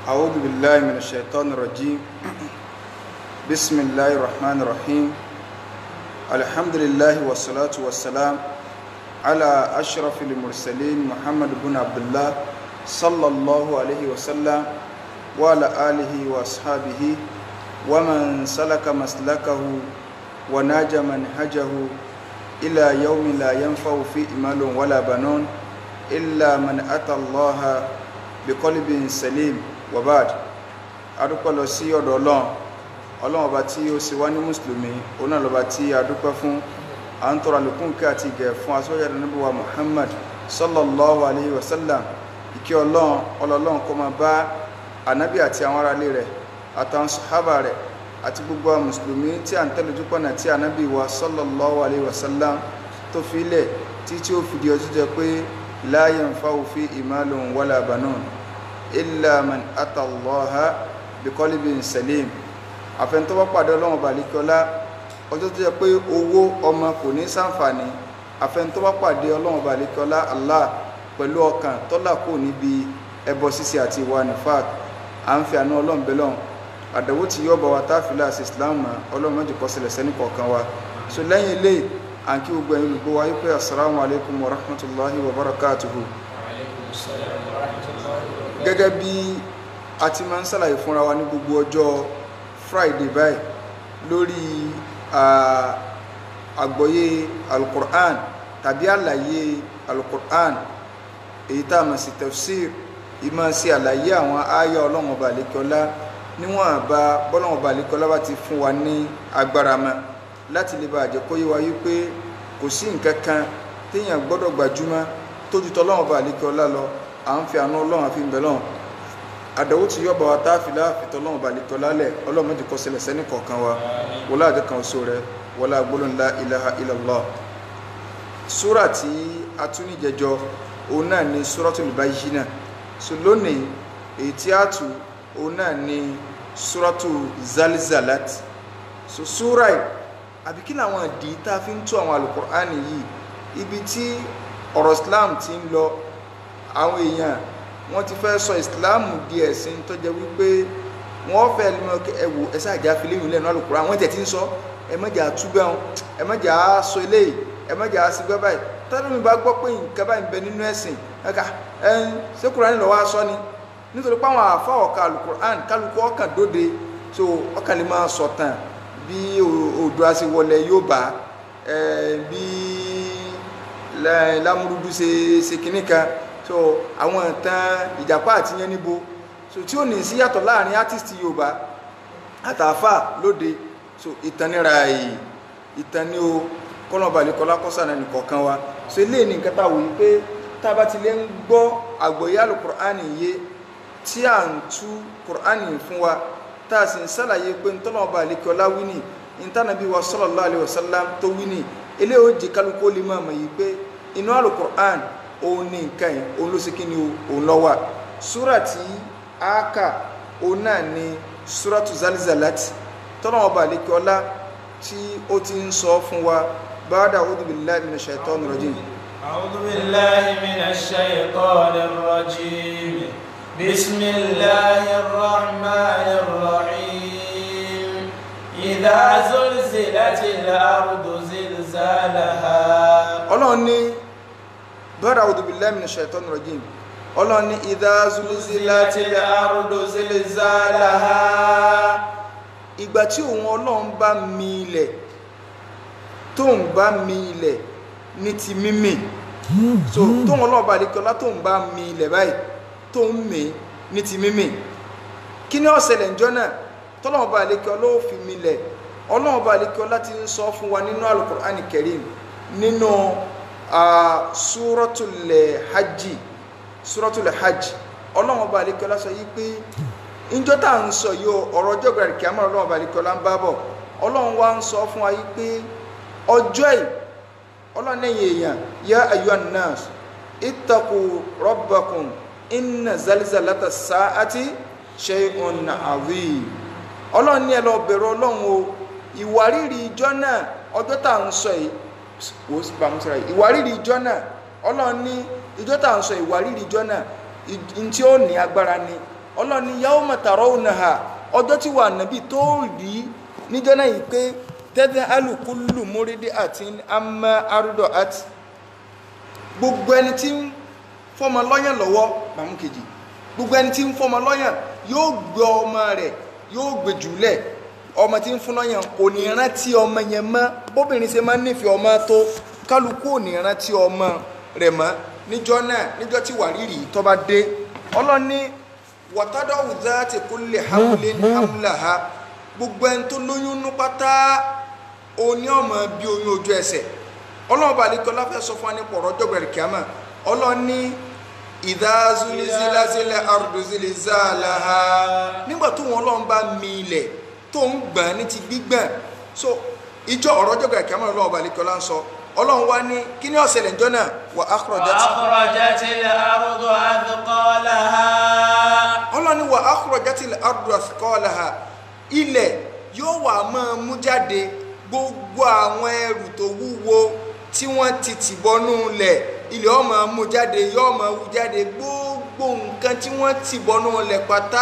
أعوذ بالله من الشيطان الرجيم بسم الله الرحمن الرحيم الحمد لله والصلاة والسلام على أشرف المرسلين محمد بن عبد الله صلى الله عليه وسلم وعلى آله وأصحابه ومن سلك مسلكه وناج منهجه إلى يوم لا ينفع فيه مال ولا بنون إلا من أتى الله بقلب سليم وبعد adúpẹ́ lọ sí ọ̀dọ̀ ọlọ́run ọlọ́run ọba tí ó ṣe wá ní mùsùlùmí òun náà lọ́ba tí a dúpẹ́ fún à ń tọrọ àlékún kí àti ìgẹ̀ fún aṣọ́jà nàbí wa muhammad sallallahu alayhi wa sallam ìkẹ́ ọlọ́run ọlọ́run kó máa bá ànábì àti àwọn aráalé rẹ̀ àtàwọn sàhábà rẹ̀ àti gbogbo àwọn mùsùlùmí tí à ń tẹ̀lé ojúpọ̀nà tí ànábì wa sallallahu alayhi wa sallam tó fi ilẹ̀ tí tí ó fìdí ọjọ́ jẹ pé la yanfa'u fi malun wala banun illa man ata Allaha biqalbin salim àfẹnutọ́ bá pàdé ọlọ́run balikọ́lá ọjọ́ tó jẹ́ pé owó ọmọ kò ní sàǹfààní àfẹnutọ́ bá pàdé ọlọ́run balikọ́lá Allah pẹ̀lú ọkàn tọ́lá kò níbi ẹbọ ṣíṣe àti ìwà nifaq à ń fi àánú ọlọ́run bẹ́lọ́n àdàwó tí yóò bá wa tá a fi láàṣì islam mọ́ ọlọ́run mọ́jì kọ́ sílẹ̀ sẹ́ni kọ̀ọ̀kan wa so lẹ́yìn ilé à ń kí gbogbo ẹ̀yin olùgbọ́ wa yí pé assalamu alaikum wa rahmatullahi wa barakatuhu gẹ́gẹ́ bí a ti máa ń sàlàyé fúnra wa ní gbogbo ọjọ́ friday báyìí lórí àgbọ́yé alukur'an tàbí àlàyé alukur'an èyí tá a mọ̀ sí tafsir ìmọ̀ sí àlàyé àwọn àyà ọlọ́run ọba àlékọ́lá níwọ̀n àbá bọ́lọ́run ọba àlékọ́lá bá ti fún wa ní agbára mọ́ láti lè bá àjẹ́ kó yé wa wípé kò sí nǹkan kan téèyàn gbọ́dọ̀ gbajúmọ̀ tójú tọ́lọ́run ọba àlékọ́lá lọ à ń fi àánú ọlọ́run àfi ń bẹ̀ lọ́run àdàwó tí yọba wa táàfìlà àfitọ́ lọ́wọ́ balẹ̀tọ́ lálẹ̀ ọlọ́run méjì kọ́ sílẹ̀ sẹ́ni kọ̀ọ̀kan wa wọlé àjọ kan oṣù rẹ wọlé agbóló ńlá ilaha illallah súrà tí a tún ní jẹjọ òun náà ni súratul bayyina so lónìí èyí tí a tù òun náà ni súratu zalzalat so súrà yìí àbí kí làwọn ìdí tá a fi ń tú àwọn alukur'ani yìí ibi tí ọ̀rọ̀ islam ti ń lọ àwọn èèyàn wọ́n ti fẹ́ sọ ìsìláàmù di ẹ̀sìn tó jẹ́ wípé wọ́n fẹ́ lè mọ̀ ẹ̀wò ẹ̀sẹ̀ àjà fìlíyìn lẹ́nu alùpùpù àwọn tẹ̀ tí ń sọ ẹ̀mẹ́jà túbẹ̀ wọn ẹ̀mẹ́jà sọ eléyìí ẹ̀mẹ́jà sígbẹ́ báyìí tọ́lú mi bá gbọ́ pé nǹkan báyìí ń bẹ nínú ẹ̀sìn ẹ̀ka ẹ̀ń ṣé Kùránì lọ́wọ́ aṣọ ni nítorí pé àwọn àfa ọ̀ka alukur'an kálukú ọkàn dóde so ọkàn lè máa sọ tán bí Oòduà ṣe wọlé yóò bá bí lámúrúdú ṣe ṣe kinní kan so àwọn ìtàn ìjàpá àti yẹn níbo so tí ó ní sí yàtọ̀ láàrin artist yorùbá àtàfà lóde so ìtàn níra èyí ìtàn ní o kọ́nà balẹ̀ kọ́lá kọ́sà náà nìkọ̀ọ̀kan wa so ilé ní nǹkan táwọn yìí pé tá a bá ti lè ń gbọ́ àgbọ̀yé alukur'ani yé tí à ń tú kur'ani fún wa tá a sì ń sàlàyé pé ntọ́nà balẹ̀ kọ́lá wíní ntànàbí wa sallallahu alaihi wasallam tó wíní ilé ó jẹ kálukó lè máa mọ̀ yìí pé inú alukur'an òun ní nǹkan yìí òun ló sì kí ni òun lọ wà súrà tí a kà òun náà ni súràtù zalizalat tọ́nà ọba àlékè ọlá tí ó ti ń sọ fún wa báadà a'udhu billahi minash shaitanir rajim. a'udhu billahi minash shaitanir rajim bismillahir rahmanir rahim idha zulzilatil ardu zilzalaha. ọlọ́run ní bọ́dà a'udhu billahi minash shaitanir rajim ọlọ́run ní idha zulzilatil ardu zilzalaha ìgbà tí òun ọlọ́run bá mi ilẹ̀ tóun bá mi ilẹ̀ ní ti mímì so tóun ọlọ́run bá lékọ́lá tóun bá mi ilẹ̀ báyìí tóun mì ní ti mímì kí ni ó ṣẹlẹ̀ ńjọ́ náà tọ́lọ́run bá lékọ́lá ó fi mi ilẹ̀ ọlọ́run bá lékọ́lá ti ń sọ fún wa nínú Al-Qur'ani Karim nínú suratul hajj suratul hajj ọlọ́run ọba àlekọ́lá sọ yìí pé ìjọ tá à ń sọ yìí ọ̀rọ̀ ọjọ́ gbàdì kí á mọ̀ ọlọ́run ọba àlekọ́lá ń bá bọ̀ ọlọ́run wa ń sọ fún wa yìí pé ọjọ́ yìí ọlọ́run lẹ́yìn èèyàn yá ayyuhan nas ittaqu rabbakum inna zalzalata sa'ati shay'un azim ọlọ́run ní ẹ lọ bẹ̀rù ọlọ́run o ìwárìrì ìjọ náà ọjọ́ tá à ń sọ yìí wò ó sì bá mú síra yìí ìwárìrì ìjọ náà ọlọ́run ní ìjọ tá à ń sọ ìwárìrì ìjọ náà ntí ó ní agbára ni ọlọ́ni yawma tarawnaha ọjọ́ tí wà nàbí tó rí níjọ́ náà yìí pé tẹ́tẹ́ alùkúlù múrídìí àti amma arúdọ̀ àti gbogbo ẹni tí ń fọmọ lọ́yàn lọ́wọ́ màmú kejì gbogbo ẹni tí ń fọmọ lọ́yàn yóò gbé ọmọ rẹ̀ yóò gbé jùlẹ̀ ọmọ tí ń fún lọ́yàn kò ní rántí ọmọ yẹn mọ́ bóbìnrin ṣe máa ń nífẹ̀ẹ́ ọmọ tó kálukú ò ní rántí ọmọ rẹ̀ mọ́ níjọ́ náà níjọ́ tí wàrírì tó bá dé ọlọ́ni wàtádọ́wù záàtì kulli hamlin hamlaha gbogbo ẹni tó lóyún nú pátá oní ọmọ bí oyún ojú ẹsẹ̀ ọlọ́run bá nìkan láfẹ́ sọ fún wa nípa ọ̀rọ̀ ọjọ́ gbẹ̀rẹ̀ kíámà ọlọ́ni ìdázúlísílásílẹ̀ àrùdùsílísàlàhà nígbà tó wọn ọlọ́run bá mi ilẹ̀ tó ń gbọ̀n ní ti gbígbọ̀n so ìjọ ọ̀rọ̀ ọjọ́ gbẹ̀rẹ̀ kíámà ọlọ́run bá nìkan lá ń sọ ọlọ́run wá ní kí ni ọ̀sẹ̀ lẹ́jọ́ náà wà ákùrọ̀já ti وأخرجت الأرض أثقالها ọlọ́ni wà ákùrọ̀já ti àrùdù àsìkọ́ọ̀làhà ilẹ̀ yóò wà máa mú jáde gbogbo àwọn ẹrù tó wúwo tí wọ́n ti tìbọnú lẹ̀ ilẹ̀ ó máa mú jáde yóò máa wú jáde gbogbo nǹkan tí wọ́n tìbọnú lẹ̀ pátá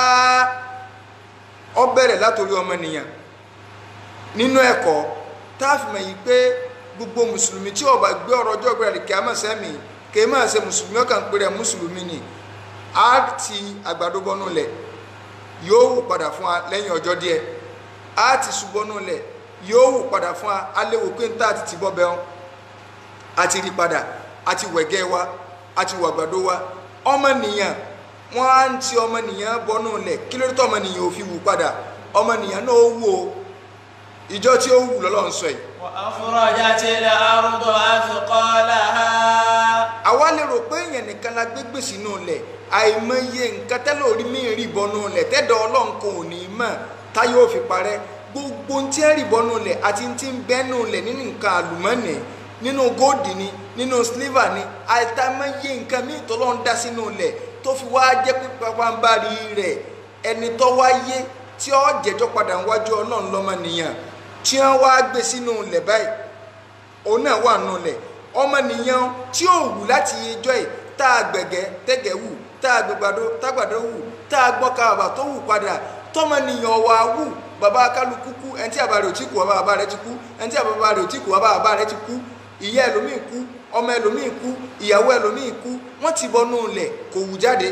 ó bẹ̀rẹ̀ látòrí ọmọnìyàn nínú ẹ̀kọ́ tá a fi mọ̀ yìí pé gbogbo mùsùlùmí tí ó bá gbé ọ̀rọ̀ ọjọ́ ìgbéra kí a mọ̀ sẹ́mi kì í máa ṣe mùsùlùmí ọkàn pé rẹ̀ mùsùlùmí ni á ti àgbàdo bọnú lẹ̀ yóò wù padà fún wa lẹ́yìn ọjọ́ díẹ̀ á ti ṣubọ́nú lẹ̀ yóò wù padà fún wa á léwu pé ń tà àti tìbọ́ bẹ́ẹ̀ a ti rí padà a ti wẹ̀gẹ́ wa a ti wọ àgbàdo wa ọmọnìyàn wọ́n á ń ti ọmọnìyàn bọnú lẹ̀ kí ló dé tó ọmọnìyàn ò fi wù padà ọmọnìyàn náà ó wù o ìjọ tí ó wù lọ́lọ́run sọ yìí وأخرجت الأرض أثقالها àwa lè rò pé èèyàn nìkan la gbé gbèsè nù lẹ̀ àìmọye nǹkan tẹ́lẹ̀ orí mi rí bọ́nú lẹ̀ tẹ́dọ̀ ọlọ́run kò ní mọ̀ táyọ̀ ò fi parẹ́ gbogbo tí ẹ rí bọ́nú lẹ̀ àti tí ń bẹ́nu lẹ̀ nínú nǹkan àlùmọ́nì nínú góòdì ni nínú sílífà ni àìtàmọye nǹkan míì tọ́lọ́run dá sínú lẹ̀ tó fi wá jẹ́ pé pàpàǹbarì rẹ̀ ẹni tó wáyé tí ó jẹ́jọ́ padà wájú ọlọ́run lọ́mọ nìyàn tí wọ́n wá gbé sínú lẹ̀ báyìí òun náà wà nù lẹ̀ ọmọnìyàn tí ó wù láti ijọ́ ẹ̀ tá a gbẹ̀gẹ́ tẹ́gẹ̀ wù tá a gbẹ̀gbàdo tágbàdo wù tá a gbọ́ ká bàbà tó wù padà tọmọnìyàn wà wù bàbá kálukú kú ẹni tí àbá rẹ̀ ò tí kú bàbá bàbá rẹ̀ ti kú ẹni tí àbá rẹ̀ ò tí kú bàbá bàbá rẹ̀ ti kú ìyá ẹlòmíì kú ọmọ ẹlòmíì kú ìyàwó ẹlòmíì kú wọ́n ti bọnú lẹ̀ kò wù jáde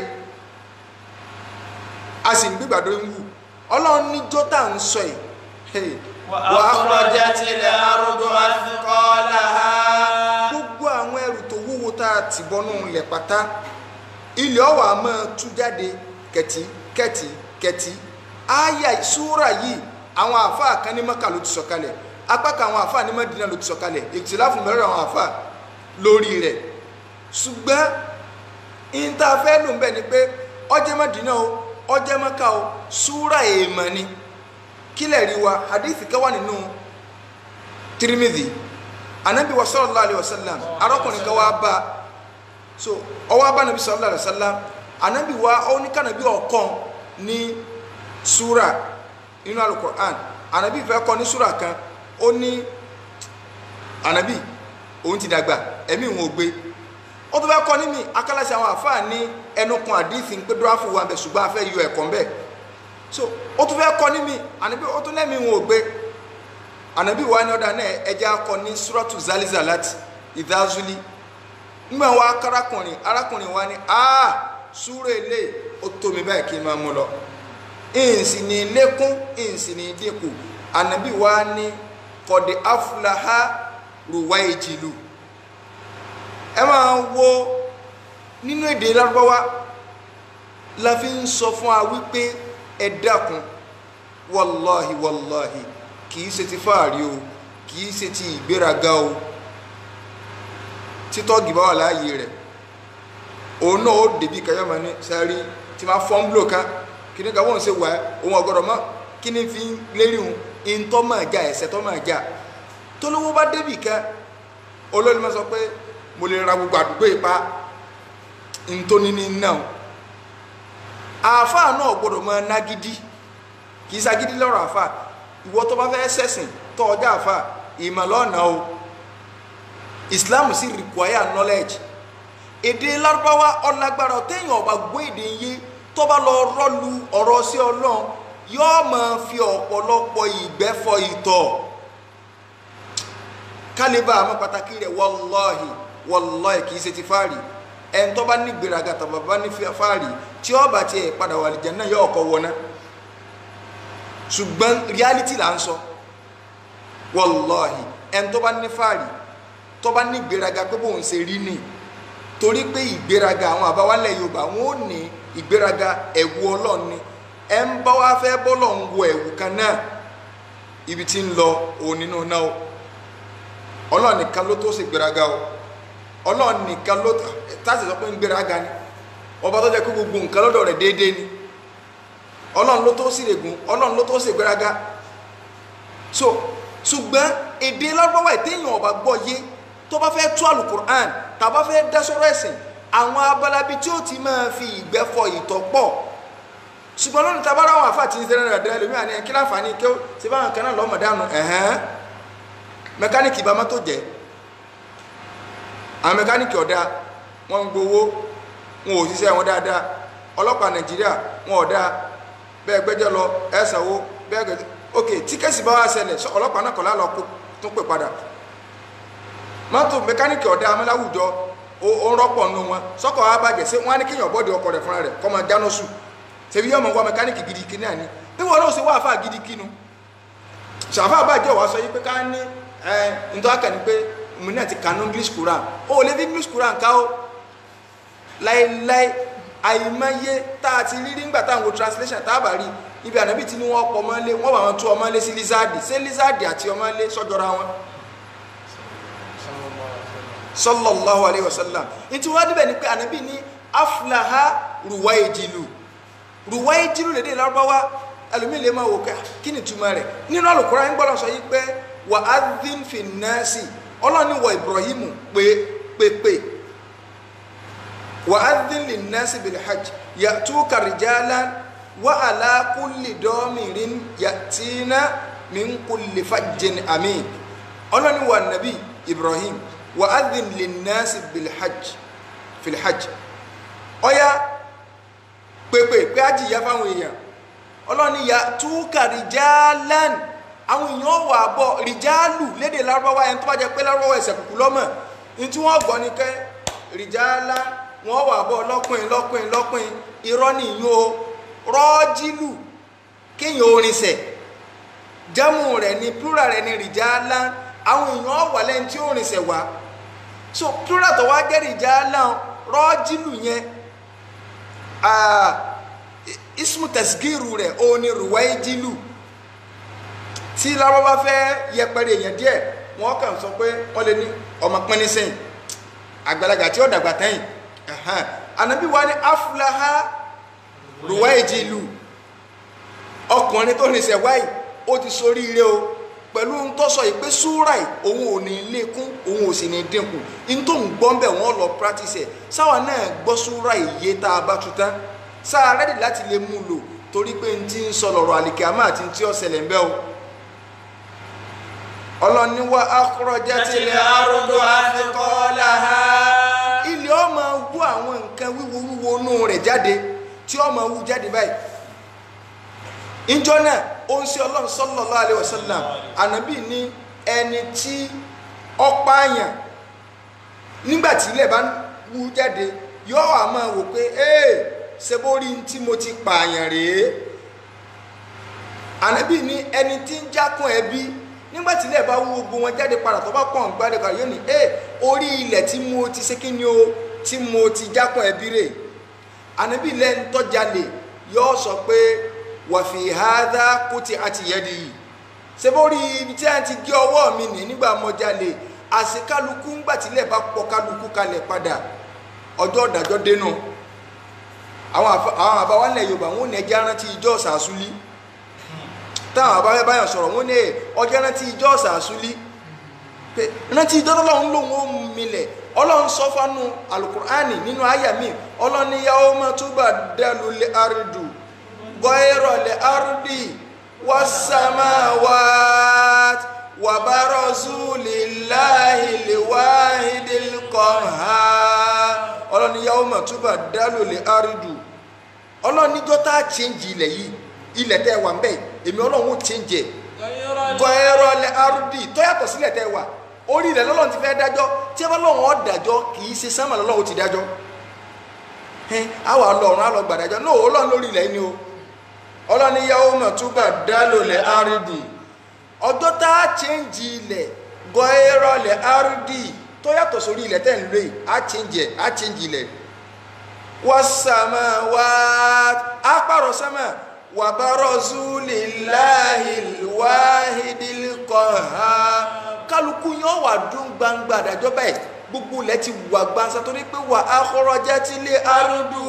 a sì ń gbígbàdo ń wù ọlọ́run níjọ́ tá à ń sọ yìí hey, وأخرجت الأرض أثقالها gbogbo àwọn ẹrù tó wúwo tá a ti bọnú ilẹ̀ pátá ilẹ̀ ọ̀wà máa tú jáde kẹ̀tì kẹ̀tì kẹ̀tì àyà súrà yìí àwọn àáfàá kan ní Mákà ló ti sọ̀kalẹ̀ apá kan àwọn àáfàá ní Mádínà ló ti sọ̀kalẹ̀ ìtìláfù mẹ́rin àwọn àáfàá lórí rẹ̀ ṣùgbọ́n ìntàfẹ́ ló ń bẹ̀ ni pé ọjẹ́ Mádínà o ọjẹ́ Mákà o súrà èèmọ̀ ni kílẹ̀ rí wa hadithi kan wà nínú Tirmidhi anabi wa sallallahu alayhi wa sallam arákùnrin kan wá bá so ọwọ́ bá nabi sallallahu alayhi wa sallam anabi wa ọ ní kànabi ọ̀kan ní sura nínú alukur'an anabi fẹ́ kọ́ ní sura kan ó ní anabi òun ti dàgbà ẹ̀mí òun ò gbé ó tó fẹ́ kọ́ ní mi akálàsì àwọn àfáà ní ẹnu kan àdìsí pé dúráfù wa bẹ̀ ṣùgbọ́n a fẹ́ yọ ẹ̀kọ́ bẹ́ẹ̀ so ó tún fẹ́ kọ́ ní mi anabi ó tún lẹ́mìí òun ò gbé anabi wa ni ọ̀dà náà ẹja akọ ní suratu zalizalat ìdázúlí nígbà wa arákùnrin arákùnrin wa ni aa súrò ilé ó tómi báyìí kí n máa mú lọ ìǹsì ní lékún ìǹsì ní dínkù anabi wa ni kọ̀dé afúláhá rùwá ìjìlú ẹ máa wo nínú èdè lárúbáwá la fi ń sọ fún wa wípé ẹ dákun wàláhi wàláhi kìí ṣe ti fáàrí o kìí ṣe ti ìgbéraga o títọ́gì bá wà láàyè rẹ̀ òun náà ó dèbí kayọ́mọ ní sáré tí máa fọ́n búlò kan kí ní ká wọ́n ṣe wà ohun ọ̀gọ́dọ̀ mọ́ kí ní fi lérí òun ìntọ́ máa já ẹ̀sẹ̀ tọ́ máa já tó lówó bá débì kan olórí máa sọ pé mo lè ra gbogbo àdúgbò ipa ntóní ní náà àáfàá náà gbọ́dọ̀ máa nágídí kì í sagídí lọ́rọ̀ àáfàá ìwọ tó bá fẹ́ sẹ̀sìn tó ọjà àfà ìmọ̀lọ́nà o islam sì require knowledge èdè lárúbáwá ọlágbára téèyàn ọba gbọ́ èdè yé tó bá lọ rọ́lu ọ̀rọ̀ sí ọlọ́run yóò máa fi ọ̀pọ̀lọpọ̀ ìgbẹ́ fọ ìtọ̀ kálíbà àmọ́ pàtàkì rẹ̀ wọlọ́ọ̀hì wọlọ́ọ̀hì kì í ṣe ti fáàrí ẹni tó bá ní gbéraga tàbí bá ní fáàrí tí ó bá tiẹ̀ padà wà lìjẹ́ náà yóò kọ́ wọná ṣùgbọ́n reality là ń sọ wọlọ́ọ̀hì ẹni tó bá ní fáàrí tó bá ní gbéraga pé bóun ṣe rí ni torí pé ìgbéraga àwọn àbáwálẹ̀ yorùbá wọn ò ní ìgbéraga ẹ̀wù ọlọ́run ni ẹ ń bá wá fẹ́ bọ́lọ̀ ń wọ ẹ̀wù kan náà ibi tí ń lọ òun nínú náà o ọlọ́run nìkan ló tó ṣe gbéraga o ọlọ́run nìkan ló tásì sọ pé ń gbéraga ni ọba tó jẹ́ pé gbogbo nǹkan lọ́dọ̀ rẹ̀ déédéé ni ọlọ́run ló tó sì règùn ọlọ́run ló tó ṣe gbéraga so ṣùgbọ́n èdè lọ́gbọ́wọ́ ẹ̀ téèyàn ọba gbọ́ yé tó bá fẹ́ tú alukur'an tàbá fẹ́ dá sọ́rọ̀ ẹ̀sìn àwọn abalabi tí ó ti máa fi ìgbẹ́ fọ ìtọ̀ pọ̀ ṣùgbọ́n lónìí tàbá ráwọn àfáà tí ń sẹ́rẹ̀ rẹ̀ dẹ́rẹ́ lómi àní kí láǹfààní kí ó ṣe báwọn kan náà lọ́mọ dànù ẹ̀hẹ́n mẹkáníìkì bá mọ́tò jẹ́ àwọn mẹkáníìkì ọ̀dà wọ́n ń gbowó wọn ò ṣiṣẹ́ wọn dáadáa ọlọ́pàá nàìjíríà wọn ọ̀dà bẹ́ẹ̀ gbẹ́jọ́ lọ ẹ̀ sanwó bẹ́ẹ̀ gbẹ́jọ́ ok tí kẹ́sì bá wá ṣẹlẹ̀ ọlọ́pàá náà kọ̀ lálọ́ tó pè padà mọ́tò mẹkáníìkì ọ̀dà amúláwùjọ ó ń rọ́pọ̀ nù wọn sọ́kọ̀ wa bàjẹ́ sí wọn á ní kéèyàn bọ́ọ̀dì ọkọ̀ rẹ̀ fúnra rẹ̀ kọ́ máa jáná sùn ṣèbí yọmọ wa mẹkáníìkì gidi kí náà ni bí wọn náà ṣe wá àfáà gidi kí nu ṣàfà bàjẹ́ wàá sọ yìí pé ká ní ẹ ntọ́ akẹ́ni pé mo náà ti kànú English Quran ó lè fi English Quran ká ó láéláé àìmọye tá a ti rí nígbà táwọn wo translation tá a bá rí ibi ànábì tí ni wọ́n pọ̀ ọmọlé wọ́n wà wọn tú ọmọlé sí lizard ṣé lizard àti ọmọlé sọ́jọ́ra wọn sallallahu alayhi wa sallam nti wọ́n dibẹ̀ ni pé ànábì ní aflaha ruwaijilu ruwaijilu lédè lárúbáwá ẹlòmíì lè máa wò ká kí ni túmọ̀ rẹ̀ nínú Al-Qur'an ń gbọ́dọ̀ sọ yìí pé wà á dín fi nẹ́ẹ̀sì ọlọ́ni wọ Ibrahimu pé pépè wà á dín lè nẹ́ẹ̀sì bil hajj ya'tuka rijalan wa ala kulli damirin ya'tina min kulli fajjin amin ọlọ́ni wà nàbí Ibrahim wa'adhin linnasi bilhajj filhajj ọya pèpè pé ájì ya fáwọn èèyàn ọlọ́ni ya túkà rìjálán àwọn èèyàn wà bọ̀ rìjálù lédè lárúbáwá ẹni tó bá jẹ pé lárúbáwá ẹsẹ̀ kùkù lọ́mọ̀ ní tí wọ́n gbọ́ ni kẹ́ rìjálá wọ́n wà bọ̀ lọ́kùnrin lọ́kùnrin lọ́kùnrin irọ́ nìyí o rọ́ọ́jìlù kéèyàn orinṣẹ̀ jámù rẹ̀ ni plural rẹ̀ ni rìjálá àwọn èèyàn wà lẹ́ni tí ó rìnṣẹ̀ wá so plural tó wá jẹ́rì já láwọn rọ́ọ̀jìlù yẹn ismu tasgiru rẹ̀ ó ní ruwaijilu tí lárọ́bá fẹ́ yẹpẹrẹ èèyàn díẹ̀ wọ́n kàn sọ pé wọ́n lè ní ọmọ pínnín sẹ́yìn àgbàlagbà tí ó dàgbà tẹ́yìn ànábì wa ní aflaha ruwaijilu ọkùnrin tó rìnṣẹ̀ wáyìí ó ti soríire o pẹ̀lú ń tọ́ sọ yìí pé súrà yìí òun ò ní lékún òun ò sì ní dínkù ń tó ń gbọ́ ń bẹ̀ wọ́n lọ practice ẹ̀ sáwa náà gbọ́ súrà yìí yé tá a bá tu tán sáà rẹ́dì láti lè mú lò torí pé ń ti ń sọ lọ́rọ̀ àlìkè àmọ́ àti ti ọ̀sẹ̀lẹ̀ ń bẹ́ o. ọlọ́ni wa akhrajatil ardu athqalaha ilé ọmọ wú àwọn nǹkan wíwo wíwo inú rẹ̀ jáde tí ọmọ wú jáde báyìí ìjọ náà ó ń ṣe ọlọ́run sallallahu alaihi wasallam ànábì ní ẹni tí ọ̀pá àyàn nígbàtí ilẹ̀ bá wú jáde yóò wá máa wò pé ee ṣe bó rí tí mo ti pààyàn rèé ànábì ní ẹni tí ń jákun ẹbí nígbàtí ilẹ̀ bá wú gbogbo wọn jáde padà tó bá pọ̀ ń gbádùn kan yóò ní ee orí ilẹ̀ tí mo ti ṣe kí ni o tí mo ti jákun ẹbí rè ànábì lẹ́ni tó jalè yóò sọ pé wàfi hádá kó ti àti yẹ́dì yìí ṣe bó rí ibi tí a ti gé ọwọ́ mi nì nígbà mọ́jálè àṣekálukú ńgbà tílẹ̀ bá pọ̀ kálukú kalẹ̀ padà ọjọ́ ìdájọ́ dénú àwọn àbáwálẹ̀ yorùbá wọn ò ní ẹjẹ́ rántí ijọ́ ṣàṣúlí táwọn àbáwẹ́ báyọ̀ sọ̀rọ̀ wọn ní ọjọ́ rántí ijọ́ ṣàṣúlí pé rántí ijọ́ tọ́lọ́run lòun ó milẹ̀ ọlọ́run sọ fánú alukur'ani nínú àyà mi ọlọ́run ní yawma tubaddalu al-ardu غير الأرض والسماوات وبرزوا لله الواحد القهار ọlọ́ni yawma tubaddalu al-ardu ọlọ́run níjọ́ tá a change ilẹ̀ yìí ilẹ̀ tẹ́ ẹ wà ń bẹ̀ èmi ọlọ́run ó change ẹ̀ gọ́ẹ̀rọ̀lẹ̀ arúdì tó yàtọ̀ sílẹ̀ tẹ́ ẹ wà orí ilẹ̀ lọ́lọ́run ti fẹ́ dájọ́ tí ẹ bá lọ́run ó dájọ́ kì í ṣe sánmà lọ́lọ́run ti dájọ́ ẹn àwọn ọlọ́run á lọ gbàdájọ́ náà ọlọ́run lórí ilẹ̀ yìí ni o ọlọ́run ní yàwó mọ̀ túbà dálòlẹ̀ arúdì ọjọ́ tá a change ilẹ̀ gọ́ẹ̀rọ̀lẹ̀ arúdì tó yàtọ̀ sórí ilẹ̀ tẹ́ ń lò yìí á change ẹ̀ á change ilẹ̀ wasama wa akparo sama wa barazu lillahi wahidil qahhar kálukú yóò wà dún gbangba àdájọ́ báyìí gbogbo ilẹ̀ ti wà gbansa torí pé wà akhrajatil ardu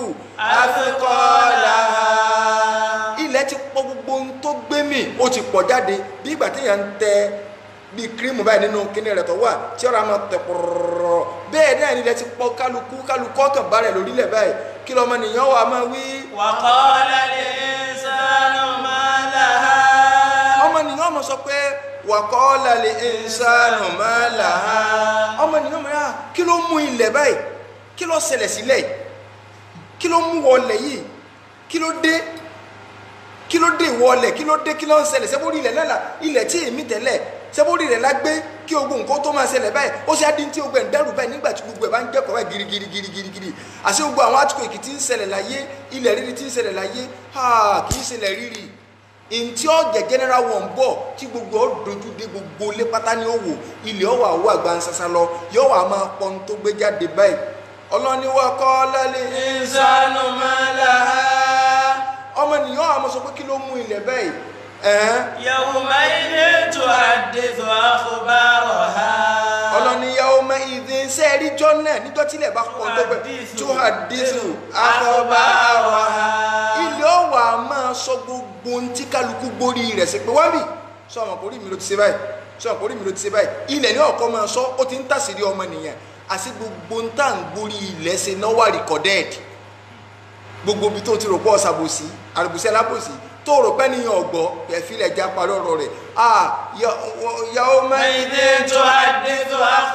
athqalaha. ilẹ̀ ti pọ̀ gbogbo ohun tó gbé mì ó ti pọ̀ jáde bí ìgbà téèyàn ń tẹ bíi kírímù báyìí nínú kíní rẹ̀ tó wà tí ọ̀rọ̀ àmọ́ tẹ̀ pọ̀rọ̀rọ̀ bẹ́ẹ̀ náà nílẹ̀ ti pọ̀ kálukú kálukú ọkàn bá rẹ̀ lórílẹ̀ báyìí kí lọ́mọ nìyẹn wà máa wí. وقال الإنسان ما لها ọmọ nìyẹn ọmọ sọ pé waqala li insanu ma laha ọmọ nìyẹn ọmọ yà kí ló mú ilẹ̀ báyìí kí ló ṣẹlẹ̀ sílẹ̀ yìí kí ló mú wọlẹ̀ yìí kí ló dé kí ló dé wọlẹ̀ kí ló dé kí ló ń ṣẹlẹ̀ sẹ́bórí ilẹ̀ náà la ilẹ̀ tí èmi tẹ́lẹ̀ sẹ́bórí rẹ̀ la gbé kí ogun nǹkan tó máa ṣẹlẹ̀ báyìí ó ṣe adín tí ogun ẹ̀ ń dẹ́rù báyìí nígbà tí gbogbo ẹ̀ bá ń jẹ́kọ̀ọ́ báyìí girigiri girigiri giri àti gbogbo àwọn àtúkò èkì tí ń ṣẹlẹ̀ láyé ilẹ̀ rírì tí ń ṣẹlẹ̀ láyé kì í ṣẹlẹ̀ rírì ntí ọ̀jẹ̀ general one bọ̀ tí gbogbo ọ̀ dojú dé gbogbo lé pátá ní òwò ilẹ̀ ọ̀wà owó àgbàǹsasa lọ yóò wà máa pọ̀ ní tó gbé jáde báyìí ọlọ́ni wa kọ́ lálẹ́ الإنسان ما لها ọmọ nìyàn àmọ́ sọ pé kí ló mú ilẹ̀ báyìí ẹ̀hẹ́n يومئذ تحدث أخبارها ọlọ́ni yàwó mọ ìdí sẹ́ẹ̀rí jọ́ náà níjọ́ tílẹ̀ bá pọ̀ tó gbẹ tó hà dísù àkọ́bá أخبارها ilé ọ̀wà máa sọ gbogbo ohun tí kálukú gbórí rẹ̀ sí pé wá bì sọ ọmọ kórìí mi ló ti ṣe báyìí sọ ọmọ kórìí mi ló ti ṣe báyìí ilẹ̀ ní ọ̀kọ́ máa sọ ó ti ń tàṣírí ọmọ nìyẹn àti gbogbo ń tà ń gbórí ilẹ̀ ṣe náà wà rìkọ́dẹ́ẹ̀dì gbogbo ibi tó ti rò pọ̀ ṣàbòsí àrùbùsí alábòsí tó rò pẹ́ níyàn ọ̀gbọ́ kẹfílẹ̀ já parí ọ̀rọ̀ rẹ̀ à yàwó mẹ́rin يومئذ تحدث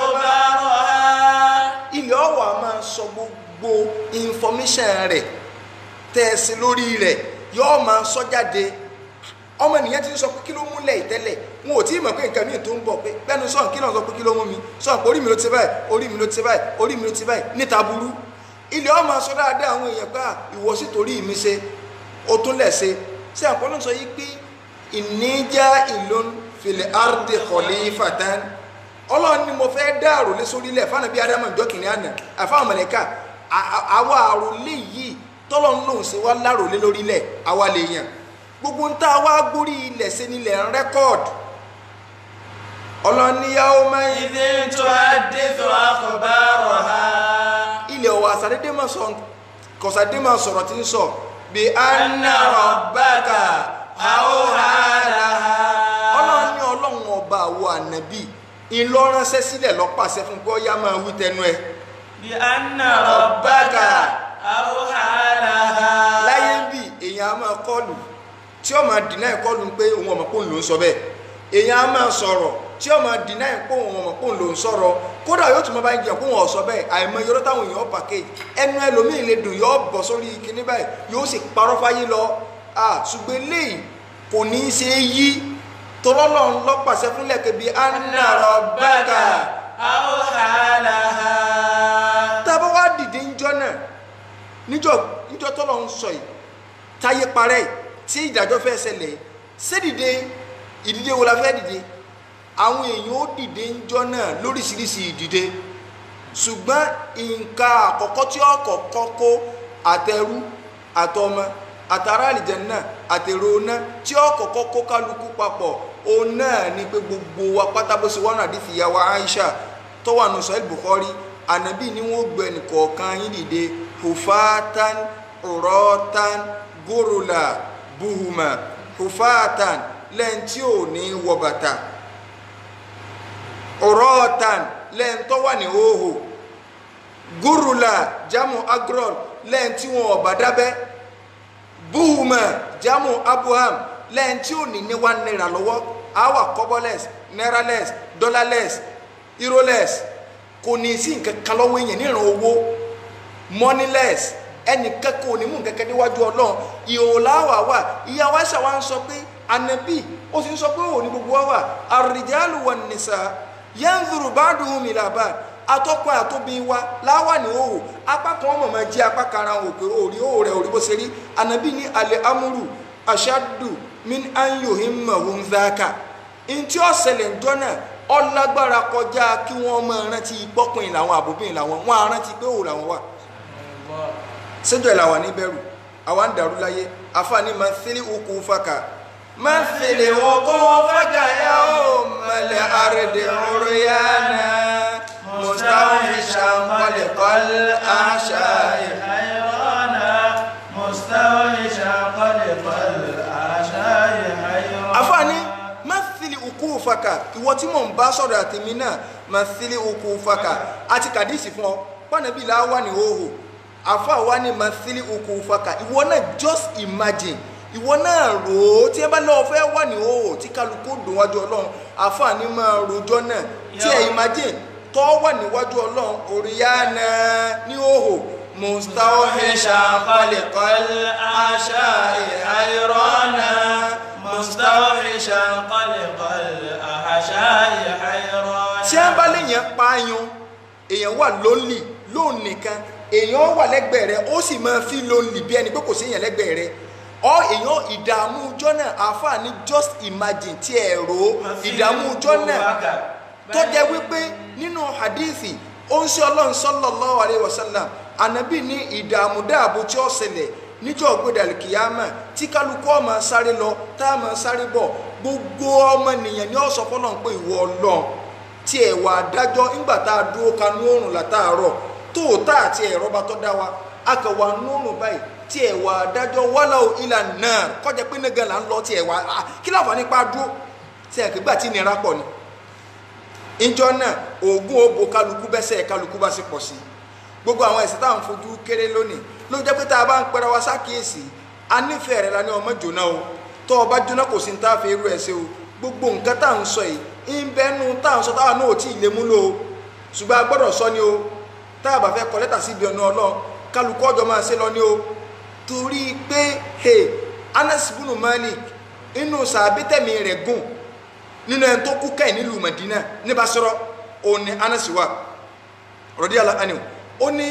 أخبارها ilẹ̀ ọ̀wà máa sọ gbogbo information rẹ̀ tẹ̀sí lórí rẹ̀ yóò máa sọ jáde ọmọ ènìyàn ti ń sọ pé kí ló múlẹ̀ ìtẹ́lẹ̀ wọn ò tí ì mọ̀ pé nǹkan míì tó ń bọ̀ pé bẹ́ẹ̀ni sọ̀n kí náà sọ pé kí ló mú mi sọ̀n pé orí mi ló ti ṣe báyìí orí mi ló ti ṣe báyìí orí mi ló ti ṣe báyìí níta burú ilẹ̀ ọ̀ máa sọ dáadáa àwọn èèyàn pé à, ìwọ sí torí mi ṣe o tún lẹ̀ ṣe ṣé àpọ́nlọ́ sọ yìí pé ìníjà ìlú fìlẹ̀ ardi khalifatan ọlọ́run ni mo fẹ́ dá àròlé sórílẹ̀ fáwọn bíi adamu ìjọ kìnìún àná àfáwọn mọ̀lẹ́kà àwa àròlé yìí tọ́lọ́ ń lòun sí wa láròlé lórílẹ̀ àwa lè yàn gbogbo ń tá a wá gbórí ilẹ̀ sí nílẹ̀ ń rẹ́kọ̀d ọlọ́run ní yàwó máa ń إذ تحدث أخبارها ilẹ̀ ọ̀wọ̀ àsàdédé máa sọ kọ̀sàdé máa sọ̀rọ̀ tí ń sọ bí أن ربك أوحى لها ọlọ́run ní ọlọ́run ọba àwọ̀ ànábì ìlọránṣẹ́ sílẹ̀ lọ́pàṣẹ fún pé ó yá máa wí tẹnu ẹ̀ بأن ربك أوحى لها láyé ń bì èèyàn á máa kọlù tí ó máa dìnnà ìkọlù pé òun ọmọ pòun ló ń sọ bẹ́ẹ̀ èèyàn á máa sọ̀rọ̀ tí ó máa dìnnà ìpò òun ọmọ pòun ló ń sọ̀rọ̀ kódà yóò tún máa bá ń jẹ kóun ọ̀sọ́ bẹ́ẹ̀ àìmọ̀ yọrọ táwọn èèyàn pàkè ẹnu ẹlòmíì lè dùn yóò bọ̀ sórí kinní báyìí yóò sì parọ́ fáyé lọ à ṣùgbọ́n eléyìí kò ní í ṣe é yí tọ́lọ́lọ́run lọ́pàṣẹ fúnlẹ̀ kẹbi أن ربك أوحى لها tá a bá wá dìde ńjọ́ náà níjọ́ níjọ́ tọ́lọ́ ń sọ yìí táyé parẹ́ yìí tí ìdájọ́ fẹ́ ṣẹlẹ̀ yìí ṣédìde ìdìde wo la fẹ́ dìde àwọn èèyàn ó dìde ńjọ́ náà lóríṣiríṣi ìdìde ṣùgbọ́n nǹkan àkọ́kọ́ tí ó kọ́kọ́ kó àtẹrú àtọmọ àtàrà àlìjẹ̀nnà àtèrò náà tí ó kọ́kọ́ kó kálukú papọ̀ òun náà ni pé gbogbo wa pátá bó ṣe wọ́n àdìsí ìyàwó Aisha tó wà nù sọ́ẹ́lì Bukhari ànábì ni wọ́n gbé ẹnìkọ̀ọ̀kan yín dìde hufatan urọ́tan górùlà buhuma hufatan lẹ́yìn tí ò ní wọ bàtà urọ́tan lẹ́yìn tó wà ní hóhò górùlà jamu agrol lẹ́yìn tí wọn ọ̀bà dábẹ́ buhuma jamu abuham lẹ́yìn tí ò ní ní one naira lọ́wọ́ awa kọ́bọ́lẹ́s náírálẹ́s dọ́lálẹ́s irólẹ́s kò ní sí nǹkan kan lọ́wọ́ èèyàn níran owó moneyless ẹnì kẹ́kọ̀ọ́ onímù kẹ́kẹ́ níwájú ọlọ́run ìhòòhò láwà wà ìyàwó àṣà wa ń sọ pé ànábì ó sì ń sọ pé òun ní gbogbo wa wà àrìjálù wan nisa yanzuru ba'duhum ila ba'd atọ́kùn àtóbi wa láwà ní òhò apá kan ọmọ máa jí apá kan ara wọn òpè òrí òhò rẹ̀ òrí bó ṣe rí ànábì ní alẹ́ amúrù ashaddu min an yuhimmahum dhaka ntí ó ṣẹlẹ̀ ńjọ́ náà ọlágbára kọjá kí wọ́n máa rántí pọ́kùnrin làwọn àbòbìnrin làwọn wọn á rántí pé òhò làwọn wà sẹ́jọ́ ẹ̀ làwọn ní bẹ̀rù àwa ń dàrú láyé àfààní máa ń sílí okù fàkà máa ń sílí okù fàkà yà ó mọ̀lẹ́ àrèdè ọ̀rọ̀ yá náà مستوحشا خلق الأعشاء حيرانا مستوحشا خلق الأعشاء حيرانا àfààní mathili ukufaka ìwọ tí mò ń bá sọ̀rọ̀ àtẹ̀mí náà mathili ukufaka àti kàdísì fún ọ pànàbí là wà ní òhò àfa wa ní mathili ukufaka ìwọ náà just imagine ìwọ náà rò ó tí ẹ bá lọ́wọ́ fẹ́ wà ní òhò tí kálukú dùn wájú ọlọ́run àfààní máa rojọ́ náà tí ẹ imagine tó wà níwájú ọlọ́run òrìyànà ní òhò مستوحشا خلق الأعشاء حيرانا مستوحشا خلق الأعشاء حيرانا tí a bá léèyàn pààyàn èèyàn wà lónlì lóun nìkan èèyàn wà lẹ́gbẹ̀ẹ́ rẹ ó sì máa fi lónlì bí ẹni pé kò séèyàn lẹ́gbẹ̀ẹ́ rẹ ọ èèyàn ìdààmú ọjọ́ náà àǹfààní just imagine tí ẹ rò ó ìdààmú ọjọ́ náà tó jẹ́ wípé nínú hadithi ó ń ṣe ọlọ́run sallallahu alaihi wasallam ànábì ní ìdààmú dáàbò tí ó ṣẹlẹ̀ níjọ́ gbẹdàlì kìyàmà tí kálukú ọmọ sáré lọ tá a máa sáré bọ̀ gbogbo ọmọ nìyẹn ni ó sọ fọlọ́n pé ìwọ ọlọ́run tí ẹ wà dájọ́ nígbà tá a dúró kanú oòrùn látàárọ̀ tó o tá àti ẹ̀rọ bá tọ́ dá wa a kàn wà nú oòrùn báyìí tí ẹ wà dájọ́ wálá ìlà náà kọjá pé nígan là ń lọ tí ẹ wà kí láǹfààní pa dúró tí ẹ kì gbà tí nira pọ̀ ni ìjọ náà oògùn òbò kálukú bẹ́sẹ̀ kálukú bá sì pọ̀ sí gbogbo àwọn ẹ̀sìn táwọn fojú kéré lónìí ló jẹ́ pé tá a bá ń pẹ́ra wa sákìyèsí a nífẹ̀ẹ́ rẹ̀ la ní ọmọ jóná o tó o bá jóná kò sí ní tá a fi irú ẹ̀ ṣe o gbogbo nǹkan tá à ń sọ yìí ń bẹ́nu tá à ń sọ táwa náà ò tí ì lè múlò o ṣùgbọ́n a gbọ́dọ̀ sọ ni o tá a bá fẹ́ kọ lẹ́tà síbi ọ̀nà ọlọ́run kálukú ọjọ́ máa ṣe lọ ni o torí pé hey, Anas bunu Malik inú sàbítẹ̀mí rẹ̀ gùn nínú ẹni tó kú kẹ́yìn nílùú Madina ní Basra òun ni Anas wà radiyallahu anhu ó ní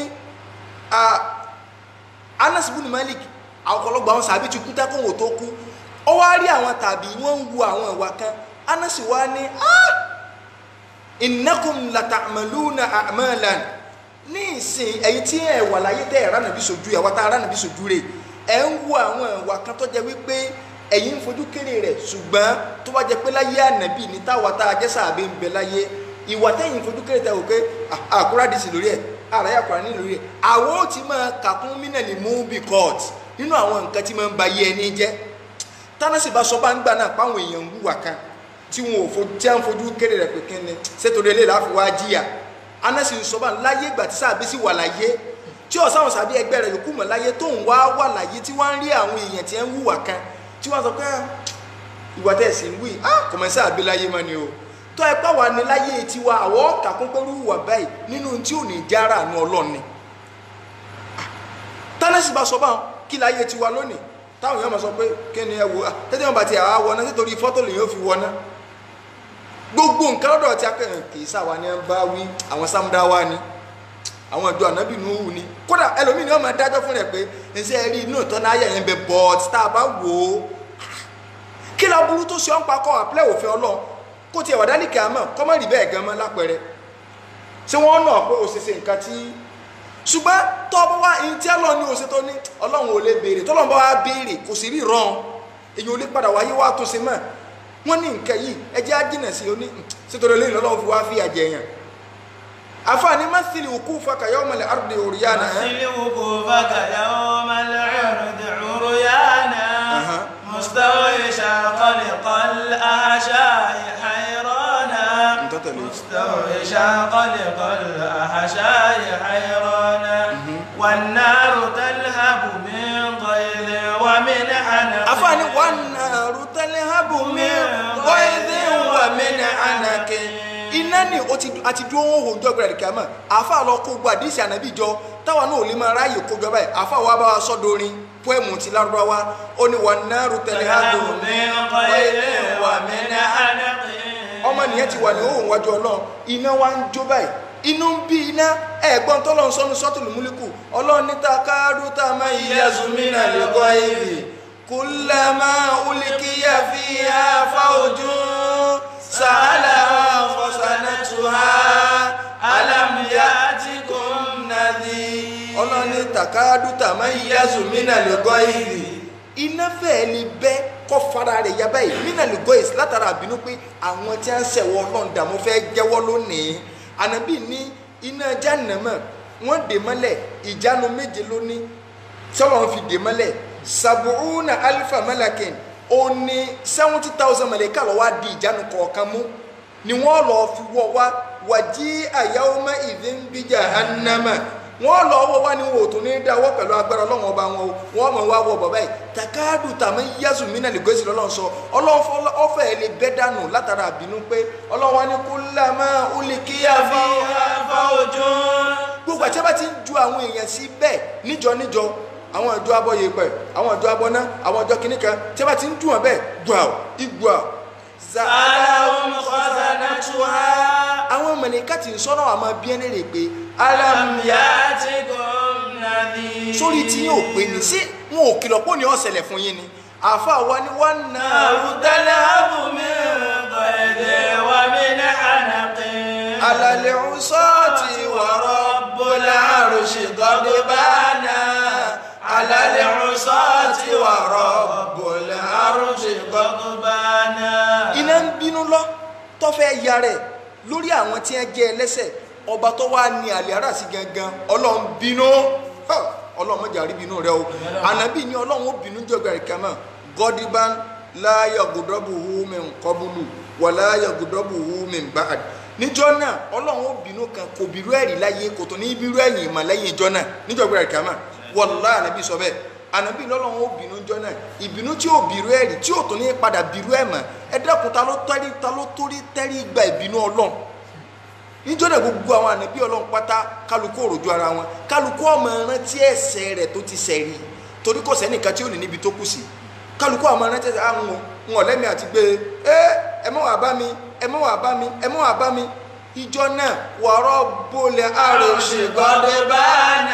Anas bin Malik ọ̀pọ̀lọpọ̀ àwọn sàbí ti kú tẹ́kùn wò tó kú ó wá rí àwọn tàbí wọ́n ń wu àwọn ìwà kan Anas wá ní innakum lata'maluna a'malan ní ìsìn ẹ̀yin tí ẹ̀ wà láyé tẹ́ ẹ̀ ránàbí sojú ẹ̀ wá tá ránàbí sojú rẹ̀ ẹ̀ ń wu àwọn ìwà kan tó jẹ́ wípé ẹ̀yin ń fojú kéré rẹ̀ ṣùgbọ́n tó bá jẹ́ pé láyé ànàbí ní táwa tá a jẹ́ sàbẹ̀ ń bẹ láyé ìwà tẹ́yìn fojú kéré tẹ́ wò pé àkúrádìsì lórí ẹ̀ àráyà kùránì lórí ẹ̀ àwọn ó ti máa kàkún mínàlì múbi court nínú àwọn nǹkan tí máa ń ba yé ẹni jẹ́ tánàsì bá sọ bá ń gbà náà páwọn èèyàn ń wúwà kan tí wọn ò fojú tí wọn fojú kéré rẹ̀ pé kíni sétorí eléyìí láfi wá jìyà anásì ń sọ bá láyé ìgbà tí sàbí sì wà láyé tí ọ̀sáwọn sàbí ẹgbẹ́ rẹ̀ yòókù mọ̀ láyé tóun wá wà láyé tí wọ́n ń rí àwọn èèyàn tí ń wúwà kan tí wọ́n sọ pé ìwà tẹ̀ sí ń wí kọ̀mọ̀sá àbíláyé mọ́ ni o tó ẹ pẹ́ wà ní láyé tiwa àwọ̀ kàkún pẹ̀lú ìwà báyìí nínú tí ò ní jára àánú ọlọ́ni tánẹ́sì bá sọ bá wọn kí láyé tiwa lónìí táwọn èèyàn máa sọ pé kí ni ẹ wo tẹ́tẹ́ wọn bá ti àwa wọná nítorí fọ́tò lèyìn ó fi wọná gbogbo nǹkan lọ́dọ̀ tí a kẹ́ kì í sáwa ni ẹ bá wí àwọn sámúdáwá ni àwọn ìjọ ànábì Nuhu ni kódà ẹlòmíì ni wọn máa dájọ́ fún rẹ̀ pé ẹsẹ̀ rí inú ìtọ́ náà yẹn bẹ bọ́ọ̀t tá a bá wò ó kí lọ burú tó ṣe ọ́n pa kọ́ àpilẹ̀ òfin ọlọ́run kó tiẹ̀ wà dálíkì àmọ́ kọ́ má rí bẹ́ẹ̀ gan mọ́ lápẹẹrẹ ṣé wọ́n nà pé òṣìṣẹ́ nǹkan tí ṣùgbọ́n tọ́ bá wá ẹni tí ọlọ́run ní oṣù tó ní ọlọ́run ò lè béèrè tọ́lọ́run bá wá béèrè kò sì rí rán èyí ò lè padà wáyé wá tó ṣe mọ́ wọ́n ní nǹkan yìí ẹjẹ́ á jìnà sí oní ṣètò lè lọ́lọ́run fi wá fi àjẹ yàn àfààní mẹ́sìlì òkú fakàyọ́ mọ́lẹ̀ àrùdè òrìyànà مثل وقوفك يوم العرض عريانا مستوحشا خلق الأحشاء حيرانا مستوحشا خلق الأحشاء حيرانا والنار تلهب من غيظ ومن عنق àfààní wan naru talhabu min ghaidhin wa min anakin iná ni ó ti àti dúró wọn hò jọ gbẹrẹ kìámà àáfà lọ kó gbọ àdìsí ànábì jọ táwa náà ò lè máa ráàyè kó jọ báyìí àáfà wa bá wa sọdọ orin pọ́ẹ̀mù ti lárúbáwá ó ní wà náírù tẹ̀lé hádùn من قيل ومن حنق ọmọ nìyẹn ti wà ní òun wájú ọlọ́run iná wa ń jó báyìí inú ń bí iná ẹ̀gbọ́n tọ́lọ́run sọ́nu sọ́tùlù múlíkù ọlọ́run níta káàdù tá a máa yí yazumina lè gbọ́ èrè kúlẹ̀mà ulikiya fi àfa ojú sàálà fọ̀sánẹ́tùhá يأتكم نذير ọlọ́run níta káàdù tá a máa yí yazumina lè gbọ́ èrè iná fẹ́ẹ́ lè bẹ́ kọ́ fara rẹ̀ yá báyìí nínà lè gbọ́ èsì látara àbínú pé àwọn tí wọ́n ń ṣẹ̀wọ́ ọlọ́run dààmú fẹ́ jẹ́wọ́ lónìí ànábì ní iná jánàmọ́ wọ́n dè mọ́lẹ̀ ìjánu méje lónìí sọ́wọ́n fi dè mọ́lẹ̀ sabuuna alifa malakin ó ní seventy thousand mẹ̀lẹ́kà lọ́wọ́ á di ìjánu kọ̀ọ̀kan mú ni wọ́n lọ́ọ́ fi wọ́ wá wàjí àyàwó ìdí ń bí jahannama wọ́n lọ wọ́ wá ní wọn ò tún ní dáwọ́ pẹ̀lú agbára ọlọ́run ọba wọn o wọ́n mọ̀ wá wọ bàbá yìí takadu tàmí yásù mínà lè gbèsè lọ́lọ́run sọ ọlọ́run ọfẹ́ ẹ̀ lè bẹ́ dànù látara àbínú pé ọlọ́run wa ní kó lámà ó lè kíyà fi فوج gbogbo àti bá ti ń ju àwọn èèyàn sí bẹ́ẹ̀ níjọ níjọ àwọn ìjọ abọ́ yìí pẹ̀ àwọn ìjọ abọ́ ná àwọn ìjọ kìnnìkan tí bá ti ń dùn wọn bẹ́ẹ̀ gbà ó igbó à سألهم خزنتها àwọn mẹ̀lẹ́kà tí ń sọ́nà àmọ́ bí ẹni rè pé ألم يأتكم نذير sórí tí yóò pé ní sí wọn ò kìlọ̀ pọ̀ ní ọ̀sẹ̀lẹ̀ fún yín ni àfa wa ni wọ́n na نار تلهب من قيد ومن حنق alàlẹ̀ ọ̀sọ́ọ̀tì wọ̀rọ̀ رب العرش غضبان على العصاة ورب العرش غضبان iná ń bínú lọ tó fẹ́ ya rẹ̀ lórí àwọn tí wọ́n jẹ́ ẹlẹ́sẹ̀ ọba tó wá ní àlẹ́ ara sí gangan ọlọ́run bínú Ha! ọlọ́run mọ̀jà rí bínú rẹ o ànábì ní ọlọ́run ó bínú jọ̀gbà rẹ̀ kàmá gọ́díbán láyọ̀ gùdọ́bù húmi nkọ́bùlù wà láyọ̀ gùdọ́bù húmi báàdì níjọ́ náà ọlọ́run ó bínú kan kò bírú ẹ̀rí láyé kò tó ní bírú ẹ̀yìn ìmọ̀ lẹ́yìn ìjọ́ náà níjọ̀gbà rẹ̀ kàmá wàlá ànábì sọ bẹ́ẹ̀ ànábì lọ́lọ́run ó bínú jọ́ náà ìbínú tí ò bírú ẹ̀rí tí ò tó ní padà bírú ẹ̀ mọ̀ ẹ dẹ́kun ta ló tẹ́rí ta ló torí tẹ́rí gba ìbínú ọlọ́run níjọ́ náà gbogbo àwọn ànábì ọlọ́run pátá kálukú òròjú ara wọn kálukú ọmọ rántí ẹ̀ṣẹ̀ rẹ̀ tó ti ṣẹ̀ rí torí kò sẹ́nìkan tí ò ní níbi tó kù sí kálukú ọmọ rántí ẹ̀ṣẹ̀ àwọn ń wọ̀n lẹ́mí àti gbé e ẹ mọ́ wà bá mi ẹ mọ́ wà bá mi ẹ mọ́ wà bá mi ìjọ náà wọ̀rọ̀ bolẹ̀ عرش àròṣe غضبان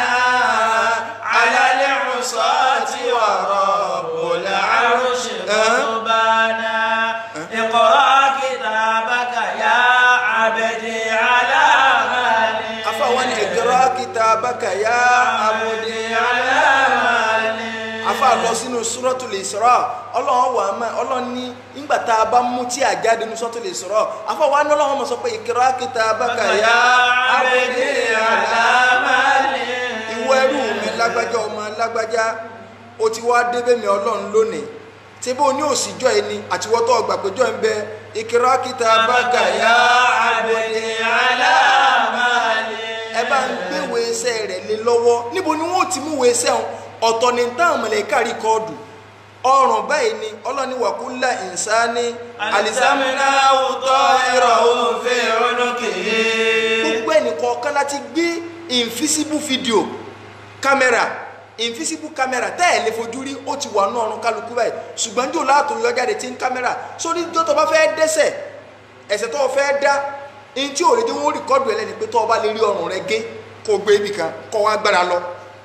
على العصاة ورب العرش غضبان اقرأ كتابك يا عبدي على مالي afáwọn ẹ̀gẹ́rọ́ kìtàbákà yá àmúdé على مالي afa lọ sínú suratul Isra ọlọ́run wà má ọlọ́run ní nígbà tá a bá mú tí a jáde ní suratul Isra afa wa ní ọlọ́run mọ̀ sọ pé ìkírá kitabaka ya abdi ala mali ìwọ ẹrú mi lágbájá ọmọ lágbájá o ti wá débẹ̀ mi ọlọ́run lónìí tí bó ní òsìjọ́ yìí ni àtiwọ́tọ́ ọgbà péjọ́ ń bẹ ìkírá kitabaka ya abdi ala mali ẹ bá ń gbéwò iṣẹ́ rẹ̀ lé lọ́wọ́ níbo ni wọ́n ti mú wo iṣẹ́ wọn ọ̀tọ̀ ní táwọn mọ̀lẹ́kà rí kọ́ọ̀dù ọrùn báyìí ni ọlọ́ni wàkúlà ìsáni alisamina wùtọ́ ìrọ̀wọ́ fi olókèé gbogbo ẹnìkọ̀ọ̀kan láti gbé invisible video camera invisible camera tẹ́ ẹ̀ lè fojú rí ó ti wà ní ọrùn kálukú báyìí ṣùgbọ́n jò láàtò yọ jáde tí ń camera sórí tó tó bá fẹ́ dẹ́sẹ̀ ẹ̀sẹ̀ tó fẹ́ dá ní tí òrèdè wọn rìkọ́dù ẹ̀ lẹ́ni pé tó o bá lè rí ọrùn rẹ gé kó o gbé ibì kan kó o wá gbára lọ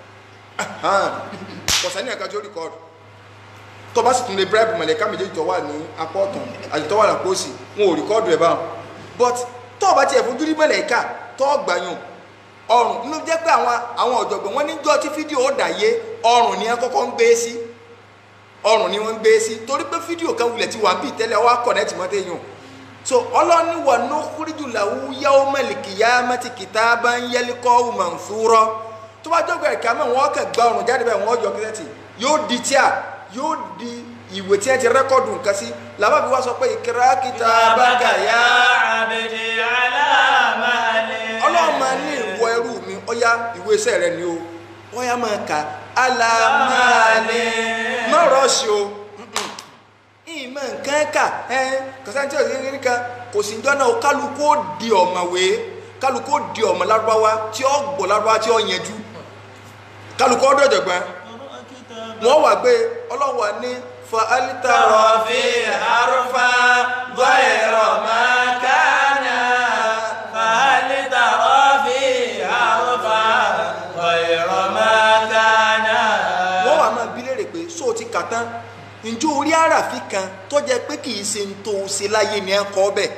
kọ̀sẹ́ ní ẹ̀ka tí ó rìkọ́dù tó bá sì tún lè bribe mọ̀lẹ́ká méjèèjì tó wà ní apá ọ̀tún àti tó wà lápò òsì wọn ò rìkọ́dù ẹ̀ báwọn but tó o bá tiẹ̀ fojú rí mọ̀lẹ́ká tó o gbàyàn ọrùn inú jẹ́ pé àwọn àwọn ọ̀jọ̀gbọ́n wọn níjọ́ tí fídíò ó dàyé ọrùn ni wọ́n kọ́kọ́ ń gbé sí ọrùn ni wọ́n ń gbé sí torí pé fídíò kan wulẹ̀ ti wà bíi tẹ́lẹ̀ wá connect mọ́ téèyàn so ọlọ́ni wà ní kúrìjù làwù yàwó mẹ́lìkì yá mẹ́tì kìtà bá ń yẹlí kọ́ manṣúrọ́ tó bá jọ́gbẹ̀rẹ̀ kí a mọ̀ wọ́n kàn gba ọrùn jáde bẹ́ẹ̀ wọ́n yọ kílẹ̀tì yóò di tíà yóò di ìwé tí ẹ ti rẹ́kọ̀dù nǹkan sí làbá fi wá sọ pé ìkírá kìtà bá gà yá abdi ala mali ọlọ́run máa ní ìwọ ẹrú mi ọyá ìwé iṣẹ́ rẹ ni o ọyá máa kà alámàlẹ́ má rọ́ọ̀ṣì o ìmọ̀ mọ nǹkan kà ẹ kọsáńtì ọ̀sẹ̀ kékeré kan kò sí njọ́ náà kálukú ó di ọ̀mọ̀wé kálukú ó di ọ̀mọ̀ lárúbáwá tí ó gbọ́ lárúbáwá tí ó yẹjú kálukú ó dọ̀jọ̀gbọ́n wọ́n wà gbé ọlọ́wà ní fa alitara ترى في حرفا غير ما كان فهل ترى في حرفا غير ما كان wọ́n wà máa bí léèrè pé sóò ti kà tán ǹjẹ́ orí àràfin kan tó jẹ́ pé kì í ṣe ń tó o ṣe láyé ni ẹ kọ́ bẹ́ẹ̀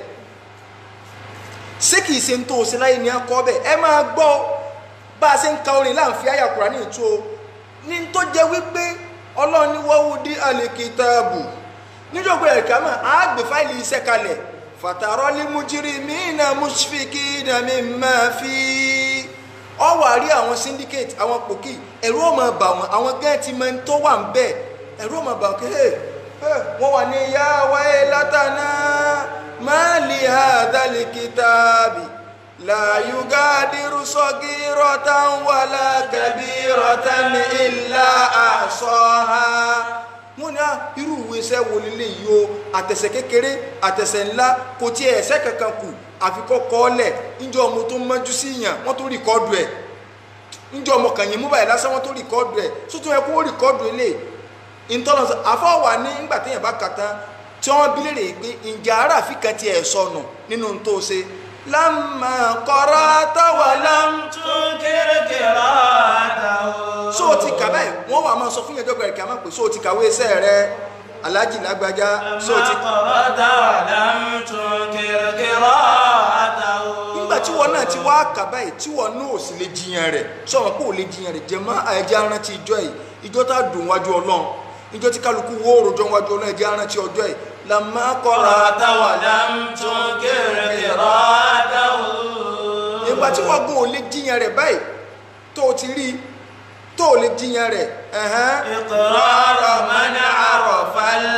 ṣé kì í ṣe ń tó o ṣe láyé ni ẹ kọ́ bẹ́ẹ̀ ẹ máa gbọ́ bá a ṣe ń ka orin láǹfi àyà Kùránì tó o ní tó jẹ́ wípé ọlọ́run ní wọ́wọ́ dí àlèkìtàbù níjọba ẹ̀ka mọ̀ á gbé fáìlì iṣẹ́ kalẹ̀ fàtàrọ́lì mujrimina mushfikina mimma fi ọ wà rí àwọn syndicate àwọn pòkì ẹ̀rú ọmọ bà wọn àwọn gẹ́ẹ̀tì mọ́ tó wà ń bẹ̀ ẹ̀rú ọmọ bà wọn kí ẹ̀ wọ́n wà ní ya waylatana ma li hadhal kitabi la yugadiru sagiratan wala kabiratan illa ahsaha wọ́n ní à irú ìwé iṣẹ́ wo lílé yìí o àtẹ̀sẹ̀ kékeré àtẹ̀sẹ̀ ńlá kò tí ẹ̀ ẹ̀sẹ̀ kankan kù àfikọ́ kọ́ọ́lẹ̀ níjọ́ ọmọ tó mọ́jú sí yàn wọ́n tó rìkọ́dù ẹ̀ níjọ́ ọmọ kàn yín mú báyìí lásán wọ́n tó rìkọ́dù ẹ̀ sótú ẹ kó rìkọ́dù ilé ìtọ́nà àfọwà ní nígbà téèyàn bá kà tán tí wọ́n bí léèrè pé ǹjẹ́ aráàfin kan ti ẹ̀ sọnù nínú tó ṣe lámà kọ́ra táwa lám تنكر قراءته so o ti kà báyìí wọ́n wà máa sọ fún yẹn dọ́gba ẹ̀ka máa pè so o ti kàwé iṣẹ́ rẹ alájì lágbájá so o ti ما قرأت ولم تنكر قراءته nígbà tí wọn náà ti wá kà báyìí tí wọn náà ò sì lè jiyàn rẹ̀ sọ̀rọ̀ pé ò lè jiyàn rẹ̀ jẹ́ mọ́ ẹ̀jẹ̀ arántí ìjọ yìí ìjọ tá a dùn wájú ọlọ́run ìjọ tí kálukú wó òròjọ́ wájú ọlọ́run ẹ̀jẹ̀ arántí ọjọ́ yìí làmá kọ́ra قرأت ولم تنكر قراءته nígbà tí wọn gún ò lè jiyàn rẹ̀ báyìí tó o ti rí tó o lè jiyàn rẹ̀ ẹ̀hán. إقرار من عرف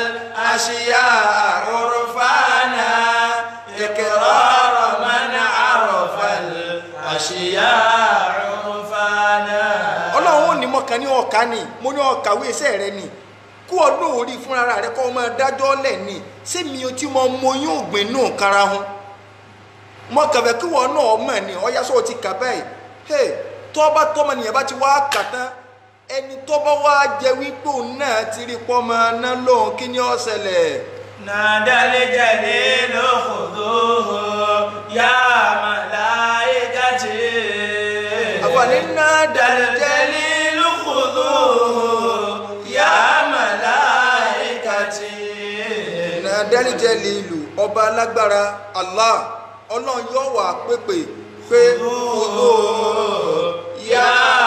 الأشياء عرفانا إقرار من عرف الأشياء عرفانا ọlọ́run ò ní mọ̀kàn ní ọ̀ka ni mo ní ọ̀kàwé iṣẹ́ rẹ ni kú ọdún orí fúnra rẹ kọ́ ọmọ dájọ́ lẹ̀ ni sẹ́mi o tí mo mọ yóò gbìn nù kára hun mọ̀kànfẹ́ kí wọ́n náà mọ̀ ni ọ̀yá sọ ti kà báyìí hey tọ́ba tọ́mọ nìyẹn bá ti wá kà tán ẹni tọ́ba wá jẹ wípé òun náà ti rí pọ́mọ náà lóhun kí ni ó ṣẹlẹ̀ نادى الجليل خذوه يا ملائكتي àfààní náà نادى dàjẹ́ الجليل خذوه يا ملائكتي nàdẹ́rìjẹ́ lílù ọba alágbára Allah ọlọ́run yóò wà pépè pé olóò يا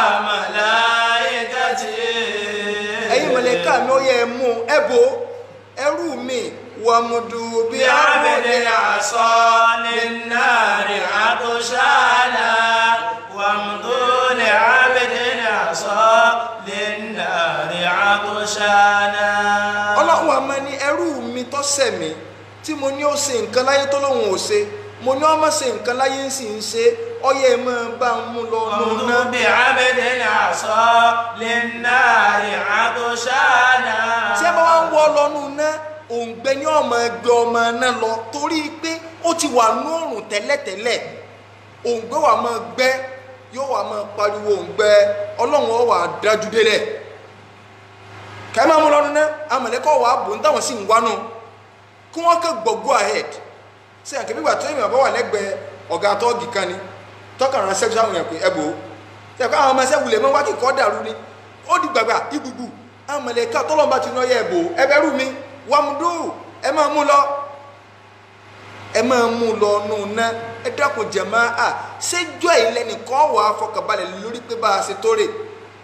ملائكتي ẹ̀yin mọ̀lẹ́ká mi ó yẹ ẹ mú ẹ bò ẹrú mi wàmùdù bí بعبد العصا للنار عطشانا وامضوا لعبد العصا للنار عطشانا ọlọ́run àmọ́ ni ẹrú mi tó ṣẹ̀ mí tí mo ní ó ṣe nǹkan láyé tó lóun ò ṣe mo ní ọmọ ṣe nǹkan láyé ń sì ń ṣe ọyẹ ẹ máa bá ń mú lọ nù وامضوا náà بعبد العصا للنار عطشانا tí ẹ bá wá ń wọ lọ́nù náà òǹgbẹ ní ọmọ ẹgbẹ́ ọmọ náà lọ torí pé ó ti wà ní òrùn tẹ́lẹ̀tẹ́lẹ̀ òǹgbẹ wà máa gbẹ yóò wà máa pariwo òǹgbẹ ọlọ́run ó wà dájú délẹ̀ kẹ́ẹ́ máa mú lọ́nu náà amọ̀lẹ́kọ̀ wà á bò ń táwọn sì ń wá nù kí wọ́n kẹ́ gbọ́ go ahead ṣé àkẹ́bí ìgbà tó èèyàn bá wà lẹ́gbẹ̀ẹ́ ọ̀gá tọ́ọ̀gì kan ni tọ́kàn rán sẹ́kù sáwọn èèyàn pé ẹ bò ó ṣe àkọ́ àwọn ọmọ ẹsẹ̀ wulẹ̀ mọ́ wá kí kọ́ dàrú ni ó di gbàgbà ibùgbù amọ̀lẹ́kà tọ́lọ́mbà ti náà yẹ ẹ bò ó ẹ bẹ́rù mi wàmúdù ẹ máa mú lọ ẹ máa mú lọ nù ná ẹ dákun jẹ̀mọ́ à ṣéjọ́ ìlẹ́nìkan wà á fọkànbalẹ̀ lórí pé bá a ṣe tó rè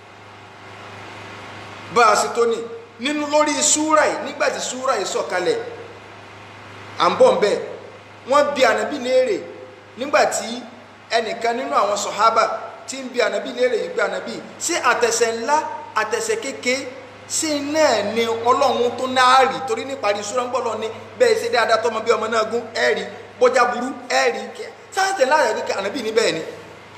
bá a ṣe tó ní nínú lórí súrà yìí nígbà tí súrà yìí sọ̀kalẹ̀ à ń bọ̀ ń bẹ̀ wọ́n bi ànábì léèrè nígbà tí ẹnìkan nínú àwọn sọ̀hábà tí ń bi ànábì léèrè yìí pé ànábì ṣé àtẹ̀sẹ̀ ńlá àtẹ̀sẹ̀ kéke ṣé náà ni ọlọ́run tó náà rí torí níparí súrà ń gbọ́ lọ ní bẹ́ẹ̀ ṣe dáadáa tọmọ bí ọmọ náà gún ẹ̀ rí bọ́jà burú ẹ̀ rí sáàtẹ̀ láàyè kékeré ànábì ní bẹ́ẹ̀ ni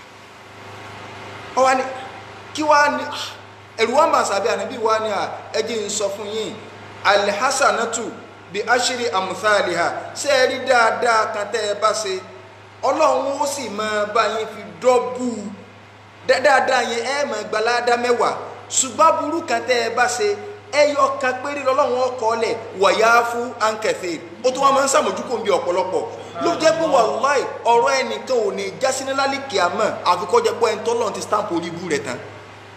ọwọ́ ni kí wàá ní ẹ̀rù wọn bá sàbí ànábì wa ni ẹjẹ́ ń sọ fún yín alhassanatu bí aṣírí àmúfàlìhà ṣé ẹ rí dáadáa kan tẹ́ ẹ bá ṣe ọlọ́run ó sì máa bá yín fi dọ́bù dáadáa yẹn ẹ máa gbalada mẹ́wàá ṣùgbọ́n burú kan tẹ́ ẹ bá ṣe ẹyọ kan péré lọ́lọ́run ọkọ̀ ọ̀lẹ̀ wọ̀yá fún ankẹfẹ́ ó tún wá máa ń sàmójúkò bí ọ̀pọ̀lọpọ̀ ló jẹ́ pé wàláì ọ̀rọ̀ ẹnìkan ò ní jásí ní lálìkì àmọ́ àfikọ́ jẹ́ pé ẹni tọ́lọ́run ti stamp orí ibú rẹ̀ tán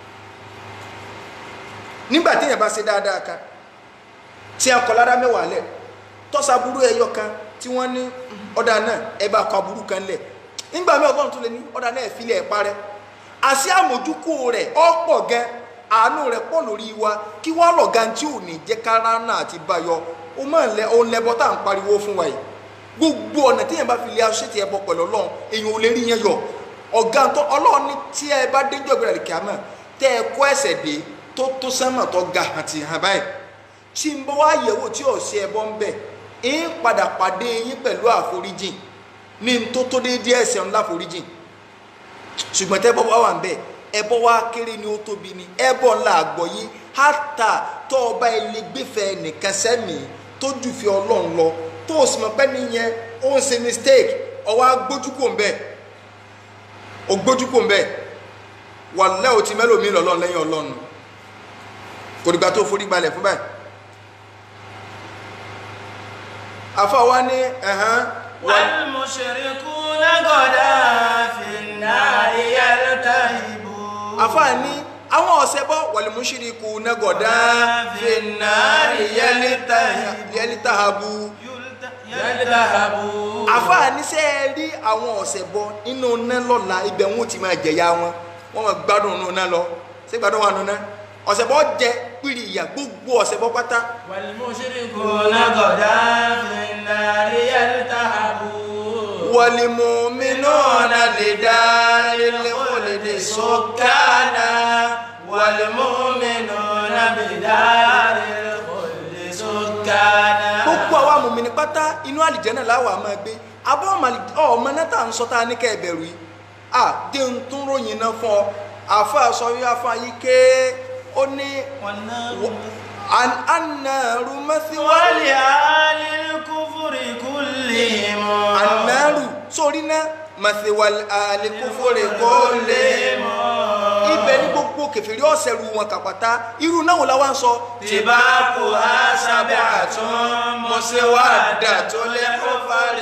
nígbà téèyàn bá ṣe dáadáa kan tí a kọ lára mẹ́wàá lẹ̀ tọ́sà burú ẹyọ kan tí wọ́n ní ọ̀dà náà ẹ bá kọ aburú kan lẹ̀ nígbà mẹ́wàá ọlọ́run tó lè ní ọ̀dà náà ẹ̀fílẹ̀ ẹ̀ parẹ́ àṣì àmójúkò rẹ̀ ọ̀pọ̀ gan àánú rẹ̀ pọ̀ lórí wa kí wọ́n lọ gan tí ò ní jẹ́ kára náà ti báyọ ó mọ̀ ń lẹ òun lẹ́bọ tá à ń pariwo fún wa yìí gbogbo ọ̀nà téèyàn bá fi lé aṣọ tí ẹ bọ pẹ̀lú ọlọ́run èèyàn ò lè rí yẹn yọ ọ̀gá tó ọlọ́run ní tí ẹ bá déjọ́ ìgbéra lè kíámà tẹ́ ẹ kọ́ ẹsẹ̀ dé tó tó sẹ́mọ̀ tó ga àti hàn báyìí tí ń bọ́ wá yẹ̀wò tí ọ̀sẹ̀ ẹbọ ń bẹ̀ ń padà pàdé yín pẹ̀lú àforíjìn ní n tó tó déédéé ẹ̀ṣẹ̀ ńlá àforíjìn ṣùgbọ́n tẹ́ bọ́ wá wà ń bẹ̀ ẹbọ wá kéré ni ó tóbi ni ẹbọ ńlá àgbọ̀ yìí hátà tó ọba ilé gbéfẹ́ nìkan sẹ́mi tó jù fi ọlọ́run lọ tó o sì mọ̀ pé nìyẹn ó ń ṣe mistake ọwọ́ agbójúkò ń bẹ̀ ògbójúkò ń bẹ̀ wàlẹ́ ò ti mẹ́lòmí lọ́lọ́run lẹ́yìn ọlọ́run kò dìgbà tó forí gbalẹ̀ fún báyìí àfọwọ́ ní ẹ̀hán والمشركون غدا في النار يلتهبون àfọwọ́ ní àwọn ọ̀sẹ̀ bọ́ wàlúmúṣíríkù nẹ́gọ̀dá finnari yẹlítàhábù يلتهبون àfọwọ́ ní sẹ́ ẹ rí àwọn ọ̀sẹ̀ bọ́ inú náà lọ́la ibẹ̀ wọn ò ti máa jẹ̀yà wọn wọ́n máa gbádùn inú náà lọ ṣé gbádùn wà nù náà ọ̀sẹ̀ bọ́ jẹ pírí ìyà gbogbo ọ̀sẹ̀ bọ́ pátá والمشركون غدا في النار يلتهبون والمؤمنون لدار الخلد سكانا والمؤمنون بدار الخلد سكانا gbogbo àwa mùmìnì pátá inú àlìjẹ́nà láwà máa gbé abọ́ ọmọ náà tà ń sọ tá a ní kẹ́ ẹ bẹ̀rù yìí à dé ń tún ròyìn náà fún ọ àfa sọ yí afa yìí ké ó ní an- annaru mẹ́síwálì ولآل الكفر كلهم annaru sórí náà mẹ́síwálì àlékúfòrè kó lè ibẹ̀ ní gbogbo kẹfìrí ọ̀sẹ̀ ru wọn kàpàtà irú náà wọ́n la wá ń sọ تباكها سبعة مسودة الحفر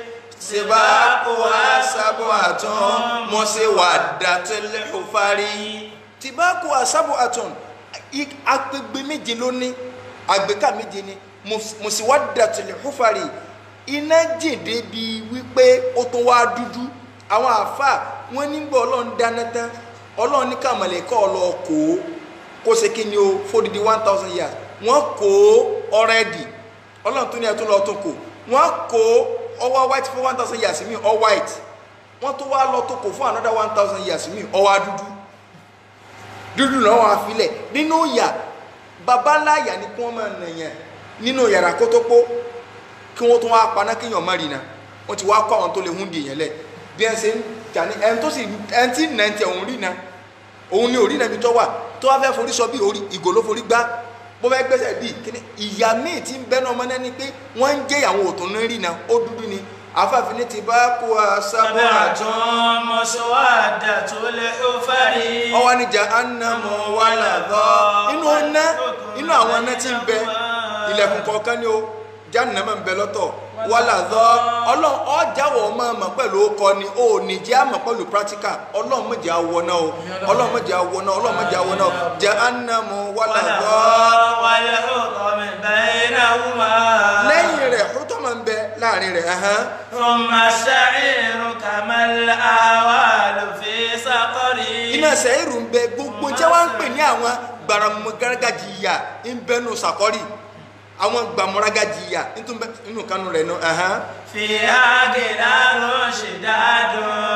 sibakuha sabuatun musiwadatul hufari tibakuha sabuatun i- agbègbè méje ló ní àgbékà méje ni mus- musiwadatul hufari iná jèdè bí wípé ó tún wá dúdú àwọn àáfàá wọn nígbà ọlọ́run dáná tán ọlọ́run ní kàmọ̀lẹ́kọ́ ọlọ́ kó o kó ṣe kí ni o fódìdí one thousand years wọ́n kó ọ̀rẹ́dì ọlọ́run tún ní ẹ̀tún lọ́ọ́ tún kó wọ́n kó ọwọ́ white fún one thousand years mi ọ white wọ́n tó wá lọ tó kó fún another one thousand years mi ọwọ́ dúdú dúdú náà wọ́n á filẹ̀ nínú ìyà babaláyà ni kí wọ́n máa nà yẹn nínú yàrá kó tó pó kí wọ́n tún wá paná kéèyàn má rí na wọ́n ti wá kọ́ àwọn tó lè hún di èèyàn lẹ̀ bí ẹ ṣe ń jà ní ẹni tó sì ẹni tí nà ń tẹ òun rí na òun ni òrí nàbí tó wà tó wá fẹ́ forí sọ bí orí ìgò ló forí gbá bó fẹ́ gbẹ́sẹ̀ bí kíní ìyá míì tí ń bẹ́nu ọmọ náà ni pé wọ́n ń jẹ́ àwọn òtún ní rí na ó dúdú ni àfààfin ní ti bá kó a sábọ́ سبعة àjọ مسودة الحفر ọwọ́ níjà ánámọ̀ wà láàbọ̀ inú ọ̀nà inú àwọn ọ̀nà tí ń bẹ ilẹ̀kùn kọ̀ọ̀kan ni ó jahannama ń bẹ lọ́tọ̀ wà láàbọ̀ ọlọ́run ọjàwọ̀ ọmọ ọmọ pẹ̀lú ọkọ ni ó ní jẹ́ àmọ̀ pẹ̀lú practical ọlọ́run mọ̀jẹ̀ àwọ̀ náà o ọlọ́run mọ̀jẹ̀ àwọ̀ náà ọlọ́run mọ̀jẹ̀ àwọ̀ náà jahannama wà láàbọ̀ والحكم بينهما lẹ́yìn rẹ̀ hútọ́mọ̀ ń bẹ láàrin rẹ̀ ẹ̀hán ثم السعير كما الأهوال في سقر iná sẹ́yìrù ń bẹ gbogbo jẹ́ wá ń pè ní àwọn gbàràmùgárágàjì ìyà ń bẹnu sàkọ́rì àwọn gbàmúrágàjì ìyà nínú kanu rẹ̀ nù ẹ̀hán فيها غلال شداد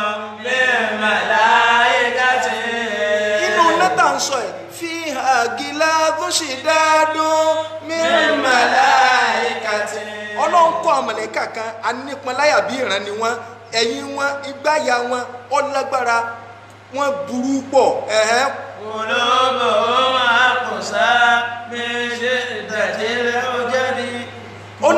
للملائكة inú nẹ́tà ń sọ ẹ̀ fi àgìlá tó ṣe dáadọ́ mímọ̀lá للملائكة ọlọ́run kọ́ àmọ̀lẹ́kà kan anípanláyà bí ìran ni wọ́n ẹ̀yìn wọn ìgbáyà wọn ọlágbára wọn burú pọ̀ ẹ̀hán قلوبهم أقسى من شدة الحجر ó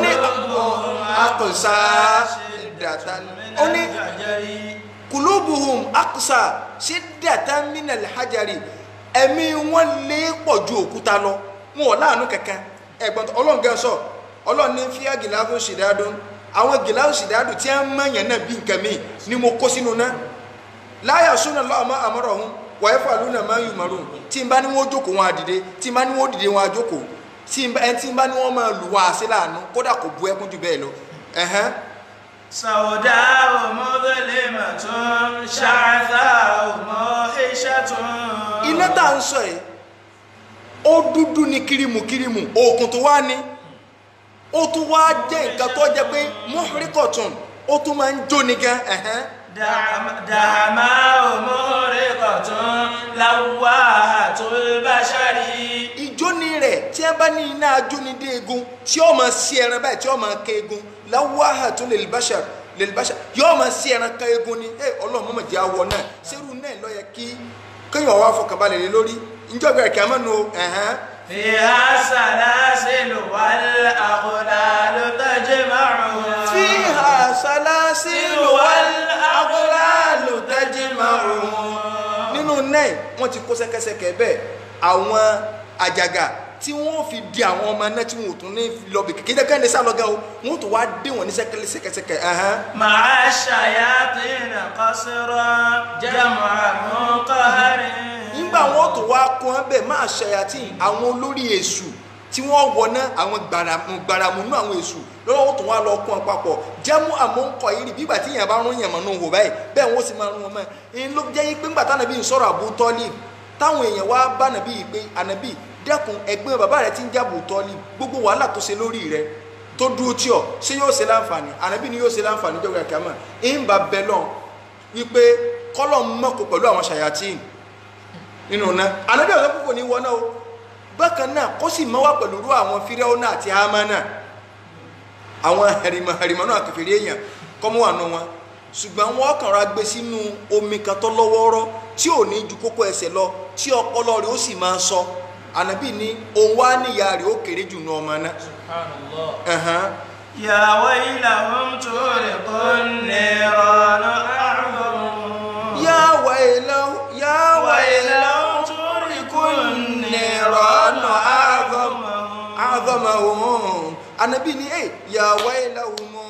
aqsa shiddatan ó ní kulubuhum aqsa shiddatan minal hajari ẹ̀mí wọn lé pọ̀ ju òkúta lọ wọn ò láàánú kankan ẹ̀gbọ́n ọlọ́run gẹ́ sọ ọlọ́run ní fíà gìláfù ṣìdádùn àwọn gìláfù ṣìdádùn tí wọ́n mọ̀yàn náà bí nǹkan míì ni mo kó sínú náà láyà súnà lọ́wọ́ àmọ́rọ̀ ọ̀hún wọ́n fà lónà máa ń yùn mọ́rùn tí n bá ní wọ́n jókòó wọn àdìde tí n bá ní wọ́n dìde wọn àjókòó tí n bá ẹni tí n bá ní wọ́n máa lù wọ́n àṣẹ láàánú kódà kò bu ẹkún jù bẹ́ẹ̀ lọ. ẹ̀hẹ́n. سوداء مظلمة شعثاء موحشة iná tá à ń sọ yìí ó dúdú ní kirimu kirimu òkun tó wá ní ó tún wá jẹ́ nǹkan tó jẹ́ pé muhrikotun ó tún máa ń jóni gan ẹ̀hẹ́n. دعم- دهماء مهرقة لواحة البشر ìjóni rẹ̀ tí ẹ bá ní iná ajónidé egun tí ó máa sí ẹran báyìí tí ó máa ké egun láwáhà tó lè báṣà lè báṣà yóò máa sí ẹran ká egun ni ẹ ọlọ́run mọ̀mọ́ jẹ́ awọ náà sẹ́rù náà ló yẹ kí kéèyàn wá fọkànbalẹ̀ lé lórí njọ́ bẹ̀rẹ̀ kí a máa nu ẹ̀hán فيها سلاسل والأغلال تجمعها fíhà sálásílù wal-aghlalu tajma'uhum nínú náà wọ́n ti kó sẹ́kẹ́sẹ́kẹ́ bẹ́ẹ̀ àwọn àjàgà tí wọ́n fi di àwọn ọmọ náà tí wọ́n ò tún ní lọ bì kékeré kẹ́kẹ́ ní sálọ́gà o wọ́n tún wá dé wọn ní sẹ́kẹ́sẹ́kẹ́ ẹ̀hán. مع الشياطين قصرا جمع منقهر nígbà wọn tó wá kún ẹ bẹ́ẹ̀ máa ṣayàtì àwọn olórí èṣù tí wọ́n wọná àwọn gbàràmù gbàràmù nú àwọn èṣù lọ́wọ́ wọn tó wá lọ kún ẹ papọ̀ jẹ́mú àmúkọ yìí rí bígbà tí èèyàn bá rún yàn mọ́nú wò báyìí bẹ́ẹ̀ wọ́n sì máa rún wọn mọ́ ẹ ló jẹ́ yí pé ńgbà táwọn ẹbí ń sọ̀rọ̀ Abu Talib táwọn èèyàn wá bá nàbí yìí pé ànàbí dẹ́kun ẹgbẹ́ bàbá rẹ ti ń jẹ́ Abu Talib gbogbo wàhálà tó ṣe lórí rẹ tó dúró tí ọ ṣé yóò ṣe láǹfààní ànàbí ni yóò ṣe láǹfààní jọgbà kàmá ń bá bẹ lọ wípé kọ́lọ̀ mọ́kò pẹ̀lú àwọn ṣàyàtìn nínú náà ànábì ọ̀sán púpọ̀ ní wọ́n náà o bákan náà kó sì mọ́ wá pẹ̀lú irú àwọn fíráúnà àti hámánà àwọn hẹrìmọ̀ hẹrìmọ̀ náà kẹfìrí èèyàn kọ́mú wà nù wọn ṣùgbọ́n wọ́n kàn ra gbé sínú omi kan tó lọ́wọ́rọ́ tí ò ní ju kókó ẹsẹ̀ lọ tí ọpọlọ rẹ̀ ó sì máa sọ ànábì ní òun wá níyà rẹ̀ ó kéré jù nù ọmọ náà. Ẹ̀hán. يا ويلهم تورق النيران أعظم yá wàyíláwó yá wàyíláwó ويلهم تورق النيران النيران أعظم أعظم àgọ́mọ̀hún anabi ni ẹ yàwá ìlàwọ̀ mọ́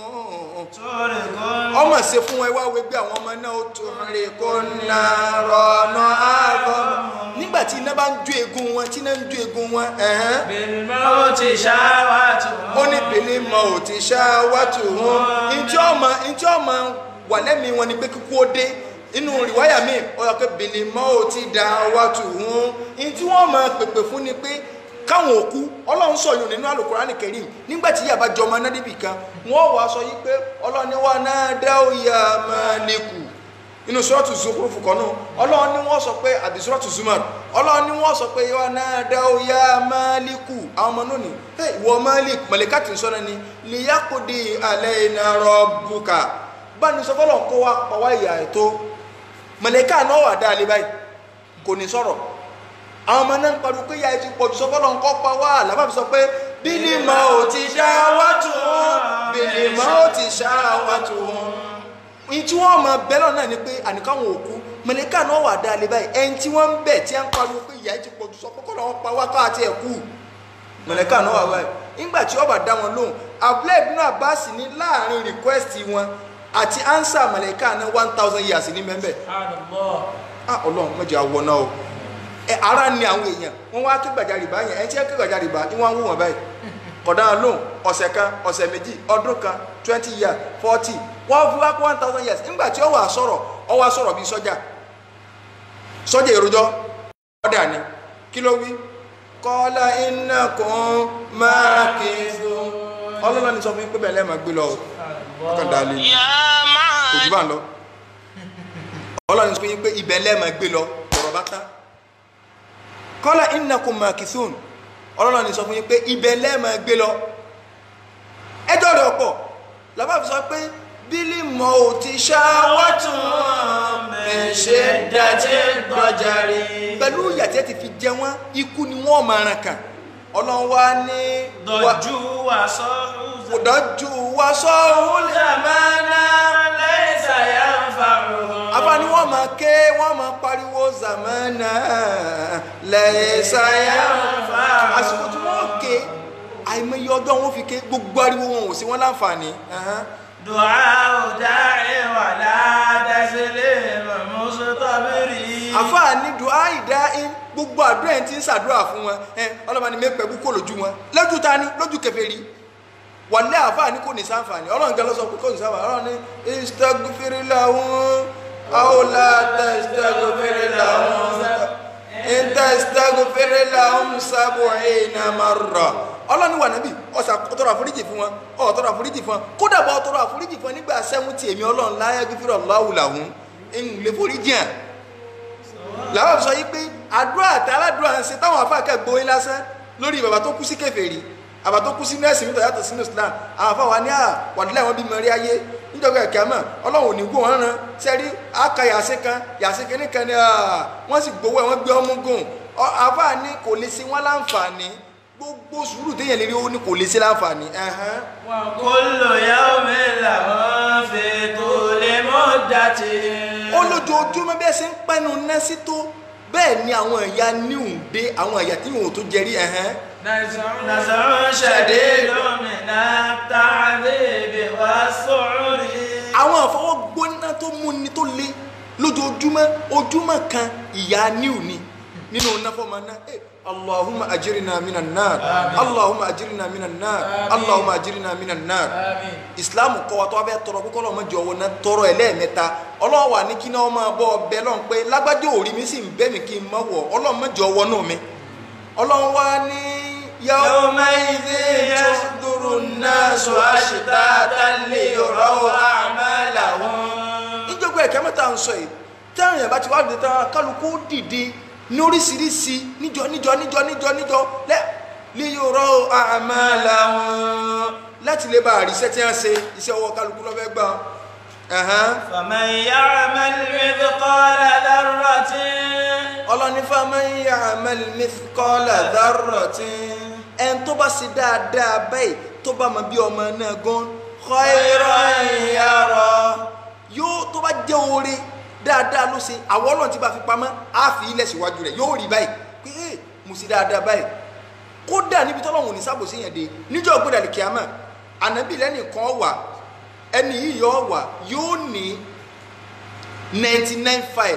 تورق ọmọ ṣe fún ẹ wá wẹgbẹ́ àwọn ọmọ náà ó tó rè kó nà rọ̀nà àgọ́mọ̀ nígbà tí iná bá ń jó egun wọn tí iná ń jó egun wọn ẹ̀hán بالموت شهواتهم ó ní bèlè mọ ò ti ṣá wátò wọn ntí ọmọ ntí ọmọ wà lẹ́mìí wọn ni pé kíkú ó dé inú rìwáyà mi ó yọ pé bèlè mọ ò ti dá wátò wọn ntí wọn máa pèpè fún ni pé káwọn òkú ọlọ́run sọ̀yún nínú àlùkùránì kẹrìm nígbà tí yàrá jọ ọmọ náà débì kan wọ́n wàá sọ yí pé ọlọ́run ni wà náà dá òyà máa lékù inú sọ́ọ̀tù zukurufu kan náà ọlọ́run ni wọ́n sọ pé àbí sọ́ọ̀tù zumar ọlọ́run ni wọ́n sọ pé wà náà dá òyà máa lékù àwọn ọmọ náà ni ẹ ìwọ malik mọ̀lẹ́ká tí ń sọ́nà ni lìyàkùdì alẹ́ iná rọ́bùkà báni sọ fọlọ́n kó wa pa wá ìyá ètò mọ̀lẹ́ká náà wà dá alẹ́ báyìí kò ní sọ̀rọ̀ àwọn ọmọ náà ń pariwo pé ìyá ètò ìpọ̀jù sọ fọlọ́n kọ́ pa wá làbá fi sọ pé bílí mọ́ ò ti ṣá wá tù wọ́n bílí mọ́ ò ti ṣá wá tù wọ́n ní tí wọ́n mọ bẹ́lọ̀ náà ni pé àníkàwọn òkú mọ̀lẹ́ká náà wà dá alẹ́ báyìí ẹni tí wọ́n ń bẹ̀ tí wọ́n ń pariwo pé ìyá ètò ìpọ̀jù sọ kọ́kọ́ làwọn pa wá káàtì ẹ̀ kú mọ̀lẹ́ká náà wà báyìí nígbà tí ọba dá wọn lóhùn abúlé ibùdó àbáàsì ní láàrin request wọn àti answer mọ̀lẹ́ká náà one thousand years ní mẹ́mbẹ́ ah ọlọ́run mẹ́jọ àwọ̀ náà o ẹ ara ni àwọn èèyàn wọ́n wá ké gbàjarì bá yẹn ẹ tí ẹ ké gbàjarì bá ni wọ́n ń wò wọ́n báyìí kọ̀dá lóhùn ọ̀sẹ̀ kan ọ̀sẹ̀ méjì ọdún kan twenty years forty wọ́n fi wá kó one thousand years nígbà tí ó wà sọ̀rọ̀ ó wá sọ̀rọ̀ bíi sọ́jà sọ́jà èròjọ́ ọ̀dà ni kí ló wí kọ́lá iná kan máa kí ọlọ́lá ni sọ fún yín pé bẹ́ẹ̀ lẹ́ẹ̀ máa gbé lọ o ọkàn dalẹ̀ ni kò jù bá ń lọ ọlọ́run ní sọ fún yín pé ibẹ̀ lẹ́ẹ̀ máa gbé lọ ọ̀rọ̀ bá tán kọ́lá iná kan máa kí sóun ọlọ́run ní sọ fún yín pé ibẹ̀ lẹ́ẹ̀ máa gbé lọ ẹjọ́ rẹ̀ ọ̀pọ̀ làbá fi sọ pé bílí mọ́ ò ti ṣáwátùn ṣe dàtí gbọ́jàrí. pẹ̀lú ìyàtí ẹ ti fi jẹ wọ́n ikú ni wọ́n máa ràn kàn ọlọ́run wá ní wá- dọ̀jú wà sọ́rọ̀ kò dájú wá sọ́hún zamana laysa yanfa'uhu. afáàní wọ́n máa ké wọ́n máa pariwo zamana lẹ́sàáyà àsìkò tí wọ́n ké àìmọye ọdún wọn fi ké gbogbo ariwo wọn ò sí wọn láǹfààní. Ẹhán. du'a da'i wa la taslim mustabiri. àfáàní dùá ìdá in gbogbo àdúrà ẹ̀ ti ń ṣàdúrà fún wọn ẹ ọlọ́mọ ni mẹ́pẹ́ bú kò lójú wọn lójú ta ni lójú kèfèrí wàlẹ́ àfáàní kò ní sáǹfààní ọlọ́run gan ló sọ pé kò ní sáǹfààní ọlọ́run ní istagfiri lahum aw la tastagfiri lahum in tastagfiri lahum sab'ina marra ọlọ́run ní wà nábì ọ̀sà tọrọ àforíjì fún wọn ọ̀ tọrọ àforíjì fún wọn kódà bọ́ tọrọ àforíjì fún wọn nígbà sẹ́wọ́ntì èmi ọlọ́run la yaghfiru Allahu lahum ń lè foríjì hàn làwọn sọ yìí pé àdúrà àti aládùúrà ń ṣe táwọn afáàkẹ́ gbóyè lásán lórí bàbá tó kú sí kèfèrí bàbá tó kú sí nẹ́ẹ̀sì nítorí yàtọ̀ sínú Islam àwọn afáwa ní à wàdílẹ̀ wọn bí mẹ́rí ayé níjọba ẹ̀kẹ́ àmọ́ ọlọ́run ò ní gbó wọn rán sẹ́rí aka yàsí kan yàsí kìíní kan ní wọ́n sì gbowó ẹ̀ wọ́n gbé ọmú gùn àfáà ní kò lè ṣe wọ́n láǹfààní gbogbo sùúrù téèyàn lè rí ó ní kò lè ṣe láǹfààní. ẹ̀hán. wa kullu yawmin lahum fi tuli muddati. ó lójoojúmọ́ bí ẹ ṣe ń pẹ́nu ná sí tó bẹ́ẹ̀ ni àwọn ẹ̀yà níhùn dé àwọn ẹ̀yà tí wọn ò tó jẹrí ẹ̀hán. nas'un shadidun minat ta'dhibi was-su'ri. àwọn àfọwọ́gbóná tó múni tó le lójoojúmọ́ ojúmọ́ kan ìyá níhùn ni nínú náfọ́mọ́ náà eh, allahumma ajirina minan nar allahumma ajirina minan nar allahumma ajirina minan nar islam kọ́ wa tó wá bẹ tọrọ kókó lọmọ jọ wọn náà tọrọ ẹ lẹ́ẹ̀mẹ́ta Ọlọ́run wà ní kí náà máa bọ ọbẹ lọhùn pé lágbájá òrí mi sì ń bẹ mi kí n má wọ Ọlọ́run má jọ wọnú mi Ọlọ́run wá ní yawma'idhin yasduru an-nasu ashtatan liyuraw a'malahum. níjọba ẹ̀kẹ́ mẹ́ta ń sọ yìí táwọn èèyàn bá ti wá dìde tán kálukú dìde ní oríṣiríṣi níjọ níjọ níjọ níjọ níjọ lẹ liyuraw a'malahum láti lè bá àríṣẹ́ tí wọ́n ṣe iṣẹ́ ọwọ́ kálukú lọ́fẹ́ gbà ẹ̀hán. faman ya'mal mithqala dharratin. ọlọ́ni faman ya'mal mithqala dharratin ẹn tó bá ṣe dáadáa báyìí tó bá mọ bí ọmọ náà gan khayran yara yóò tó bá jẹ́ oore dáadáa ló ṣe àwọn ọlọ́run tí bá fi pamọ́ á fi ilẹ̀ síwájú rẹ̀ yóò rí báyìí pé ẹ mo ṣe dáadáa báyìí kódà níbi tọ́lọ́run ò ní sábòsí yẹn dé níjọ́ gbọ́dọ̀ kíámà ànábì lẹ́nìkan wà ẹni yìí yọ wà yóò ní ninety nine file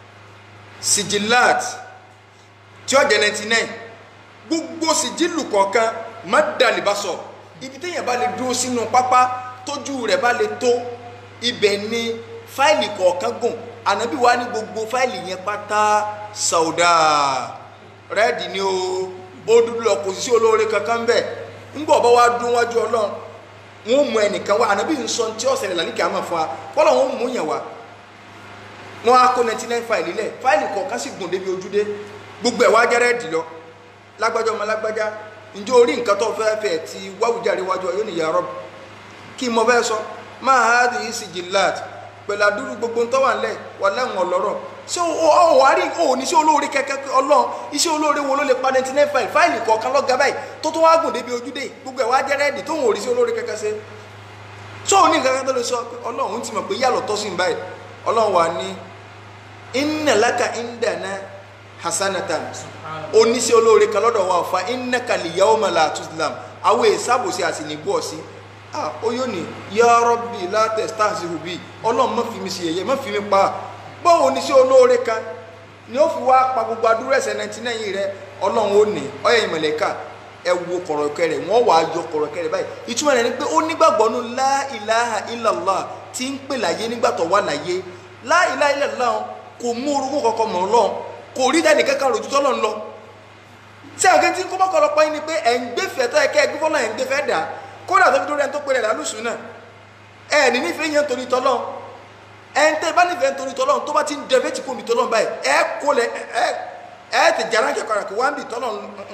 sijilat tí ó jẹ́ ninety nine gbogbo sijilu kọ̀ọ̀kan má dalè bá sọ ibi téèyàn bá lè dúró sínú pápá tójú rẹ̀ bá lè tó ibẹ̀ ni fáìlì kọ̀ọ̀kan gùn ànábì wa ní gbogbo fáìlì yẹn pátá sàwùdà rẹ́ẹ̀dì ni o ó dúdú lọ kò sí sí olóore kankan bẹ́ẹ̀ ńgbọ̀ bá wá dún wájú ọlọ́run wọn mú ẹnìkan wá ànábì ń sọ tí ọ̀sẹ̀ lẹ́la níkẹ́ àmọ́ fún wa kọ́lọ̀ wọn mú yẹn wá wọn á kó ninety nine fáìlì lẹ̀ fáìlì kọ̀ọ̀kan sì gùn débi ojúdé gbogbo ẹ̀ wá jẹ́rẹ́ dì lọ lágbájá ọmọ lágbájá ǹjẹ́ orí nǹkan tó fẹ́ fẹ́ ti wáwùjáde wájú ọ yóò ní ya Rabb kí mo fẹ́ sọ máa ha di sijilat pẹ̀lú àdúrú gbogbo tó wà nílẹ̀ wà lẹ́wọ̀n ọlọ́rọ̀ ṣé o wà rí o ní sí olóore kẹ́kẹ́ ọlọ́run iṣẹ́ olóore wo ló lè pa ninety nine fáìlì fáìlì kọ̀ọ̀kan lọ́gà báyìí tó tó wá gùn débi ojúdé gbogbo ẹ̀ wá jẹ́ rẹ́ẹ̀dì tó ń wò rí sí olóore kẹ́kẹ́ ṣe ṣé o ní nǹkan kan tó lè sọ pé ọlọ́run ti mọ̀ pé yàlọ́ tọ́ sí báyìí ọlọ́run wà ní inna laka indana hasanatan oníṣẹ́ olóore kan lọ́dọ̀ wa fa innaka liyawma la tuzlam àwọn èsàbòsí àti nìbú ọ̀sí ah ó yóò ní ya Rabbi la tastahzi'u bi ọlọ́run má fi mi sí yẹ̀yẹ́ má fi mi pa báwo oníṣẹ́ olóore kan ni ó fi wá pa gbogbo adúrú ẹ̀ṣẹ̀ ninety nine rẹ ọlọ́run ó ní ọyẹ ìmọ̀lẹ́kà ẹ wo kọ̀rọ̀kẹ́ rẹ̀ wọ́n wàá yọ kọ̀rọ̀kẹ́ rẹ̀ báyìí ìtumọ̀ rẹ̀ ni pé ó nígbàgbọ́ nù la ilaha illallah tí ń pè láyé nígbà tó wà láyé la ilaha illallah kò mú orúkọ kankan mọ́ ọlọ́run kò rí dání kankan rojú tọ́lọ́ ń lọ tí àwọn kẹ́ntì kó mọ́kànlọ́pọ̀ yín ni pé ẹ̀ ń gbẹ́fẹ̀ẹ́ tó ẹ̀kẹ́ ẹgbẹ́ fọ́lọ́ ẹ̀ ń gbẹ́fẹ́ dà kódà tó fi dórí ẹni tó pèrè lálùsùn náà ẹ̀ ní nífẹ̀ẹ́ yẹn torí tọ́lọ́ ẹ̀ ń tẹ́ bá nífẹ̀ẹ́ torí tọ́lọ́ tó bá ti ń dẹ̀fẹ́ tí kò mi tọ́lọ́ báyìí ẹ̀ kó lẹ̀ ẹ̀ ẹ̀ tẹ̀ jàrá kẹ̀kọ́ rẹ̀ kó wá ń bì tọ́lọ́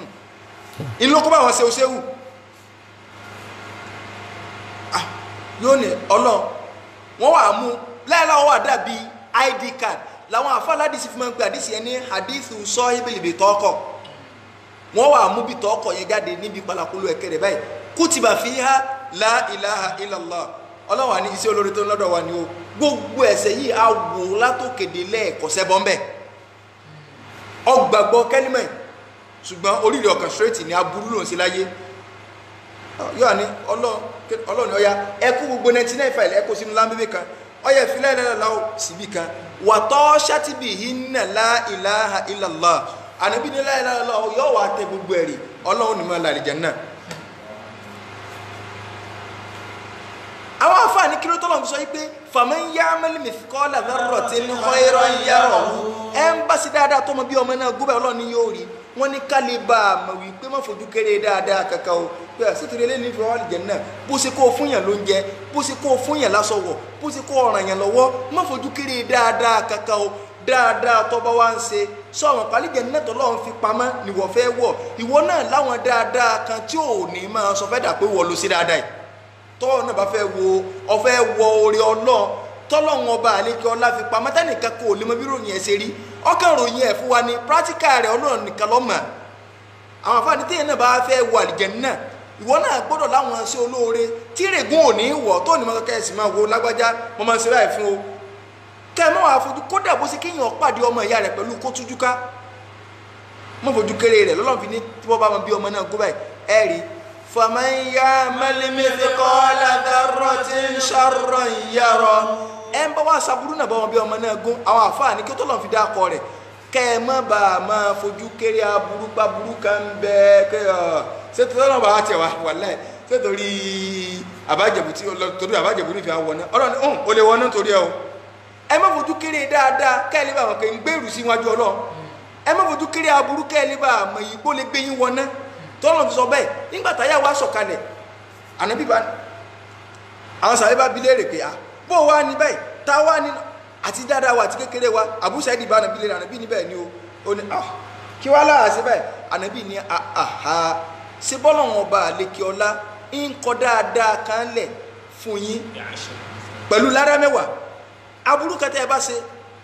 inú kó bá wọn ṣe oṣèwù yóò ní ọlọ́ wọn wà mú láìláwọ́ wà dàbí id card làwọn àfáàládìsí fi máa ń pe àdìsí ẹni hadithu sọ ibìlìbì tọkọ wọn wà mú bí tọkọ yẹn jáde níbi palakolo ẹkẹ rẹ báyìí kutiba fiha la ilaha illallah ọlọ́run wa ní iṣẹ́ olórí tó ń lọ́dọ̀ wa ni o gbogbo ẹ̀ṣẹ̀ yìí a wò látòkèdè lẹ́ẹ̀kọ́sẹ́ bọ́m̀bẹ́ ọgbàgbọ́ kẹ́límẹ̀ ṣùgbọ́n oríire ọkàn straight ni aburú lòun sí láyé yóò ní ọlọ́run ọya ẹkú gbogbo 99 file ẹkú sínú lámbébé kan ọyẹ ìfilẹ̀ ìlẹ́lẹ́láwọ̀ síbí kan wàtọ́ ṣátìbì hinna la ilaha illallah ànábì ní la ilaha illallah yóò wà tẹ gbogbo ẹ̀rí ọlọ́run ní mọ́ làlìjẹ́ náà àwọn àfáàní kí ló tọ́lọ̀ fi sọ wípé faman ya'mal mithqala dharratin khayran yarahu ẹ ń bá sí dáadáa tó mọ bí ọmọ náà gómìnà ọlọ́run ní yóò rí wọ́n ní ká lè bá a mọ̀ wípé má fojú kéré dáadáa kankan o pé àṣetìrì eléyìí fi wọ́n jẹ náà bó ṣe kó o fún yàn lóúnjẹ bó ṣe kó o fún yàn lásọwọ̀ bó ṣe kó o ràn yàn lọ́wọ́ má fojú kéré dáadáa kankan o dáadáa tó bá wá ń ṣe sọ̀rọ̀ pálíjẹ náà tọ́lọ́run fi pamọ́ níwọ̀ fẹ́ wọ̀ ìwọ náà láwọn dáadáa kan tí ò ní máa sọ fẹ́ dà pé wọ́n lo sí dáadáa yìí tọ́wọ́ náà bá fẹ́ wo ọfẹ́ wọ orí ọlọ́ tọ́lọ́run ọba àlékè ọlá fi pamọ́ tẹ́nìkan kò lè mọ bí ròyìn ẹ̀ ṣe rí ọkàn ròyìn ẹ̀ fún wa ní pírátíkà rẹ̀ ọlọ́run nìkan lọ́mọ àwọn àfáàní téèyàn náà bá fẹ́ wọ àlìjẹ̀nnà náà ìwọ náà gbọ́dọ̀ láwọn ṣe olóore tí règùn ò ní wọ̀ tó ní mọ́tò kẹ́sì máa wo lágbájá mo máa ń ṣe báyìí fún o kẹ́ ẹ má wàá fojú kódà bó ṣe kéèyàn pàdé ọmọ ìyá rẹ̀ pẹ̀lú kó tújú ká mọ́ fojú kéré rẹ̀ lọ́lọ́run fi ní tí wọ́n bá wọn bí ọmọ náà gbó báyìí ẹ̀ rí فمن يعمل مثقال ذرة شرا يره ẹ ń bá wá saburú náà bá wọn bí ọmọ náà gún àwọn àfáàní kí tó lọ́n fi dákọ rẹ̀ kẹ́ ẹ má bà á máa fojú kéré aburú pa burú kan bẹ kẹ́ ẹ ṣé tó lọ́n bá wá tiẹ̀ wá wàláhì ṣé torí àbájẹ̀bù tí torí àbájẹ̀bù ní fi àwọn wọná ọ̀rọ̀ ni ọ̀hún ó lè wọná torí ẹ o ẹ má fojú kéré dáadáa kẹ́ ẹ lè bá wọn kẹ́ ń gbèrú sí iwájú ọlọ́ ẹ má fojú kéré aburú kẹ́ ẹ lè bá àmọ̀ yìí kó lè gbé yín wọná tọ́lọ̀ fi sọ bẹ́ẹ̀ nígbà táyà wá sọ̀kalẹ̀ ànábì bá àwọn sàbẹ̀ bá bilé rè pé à bó wá ní báyìí tá wá ní àti dáadáa wa àti kékeré wa àbúṣẹ́dì bá ànábì lè rà ànábì níbẹ̀ ni o ó ní ah kí wá lára sí báyìí ànábì ní àhà ṣé bọ́lọ̀ wọn ọba àlekè ọlá ń kọ dáadáa kan lẹ̀ fún yín pẹ̀lú ládá mẹ́wàá aburú kẹtẹ́ ẹ bá ṣe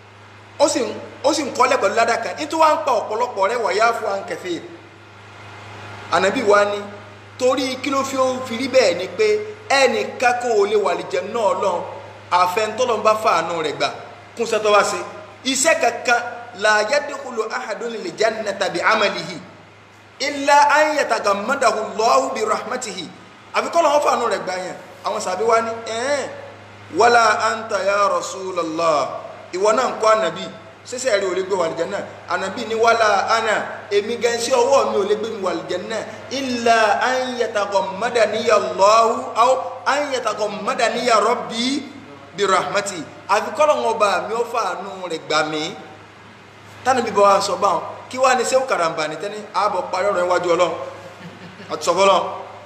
ó sì ń kọ́lẹ̀ pẹ̀lú ládá kan nítorí wá ń pa ọ̀pọ̀lọpọ̀ rẹ̀ wáyá fún wa ń kẹfẹ́ yìí ànábì wa ni torí kí ló fi fi rí bẹ́ẹ̀ ni pé ẹnìkan kò lè wà lè jẹ náà lọ àfẹnutọ́lọ́ bá fàánù rẹ̀ gbà kún sẹ́tọ́ wá sí iṣẹ́ kankan la yadkhulu ahadun lil jannata bi amalihi illa an yatagamadahu Allahu bi rahmatihi àfikọ́ lọ́wọ́ fàánù rẹ̀ gbà yẹn àwọn sàbí wa ni ẹ̀ẹ́n wala anta ya rasulallah ìwọ náà ń kọ́ ànàbì sísẹ rí o lè gbé wàlìjẹ náà ànàbí ní wàhálà àná èmi gan sí ọwọ́ mi ò lè gbé mi wàlìjẹ náà illa an yataghammadaniya Allahu aw an yataghammadaniya rabbi bi rahmati àfi kọ́lọ̀ wọn bá mi ó fàánú rẹ̀ gbà mí tánà bíbá wa sọ báwọn kí wàá ní sẹ́wọ́ karambà ní tẹ́ni ààbọ̀ parí ọ̀rọ̀ iwájú ọlọ́run àti sọ fọlọ́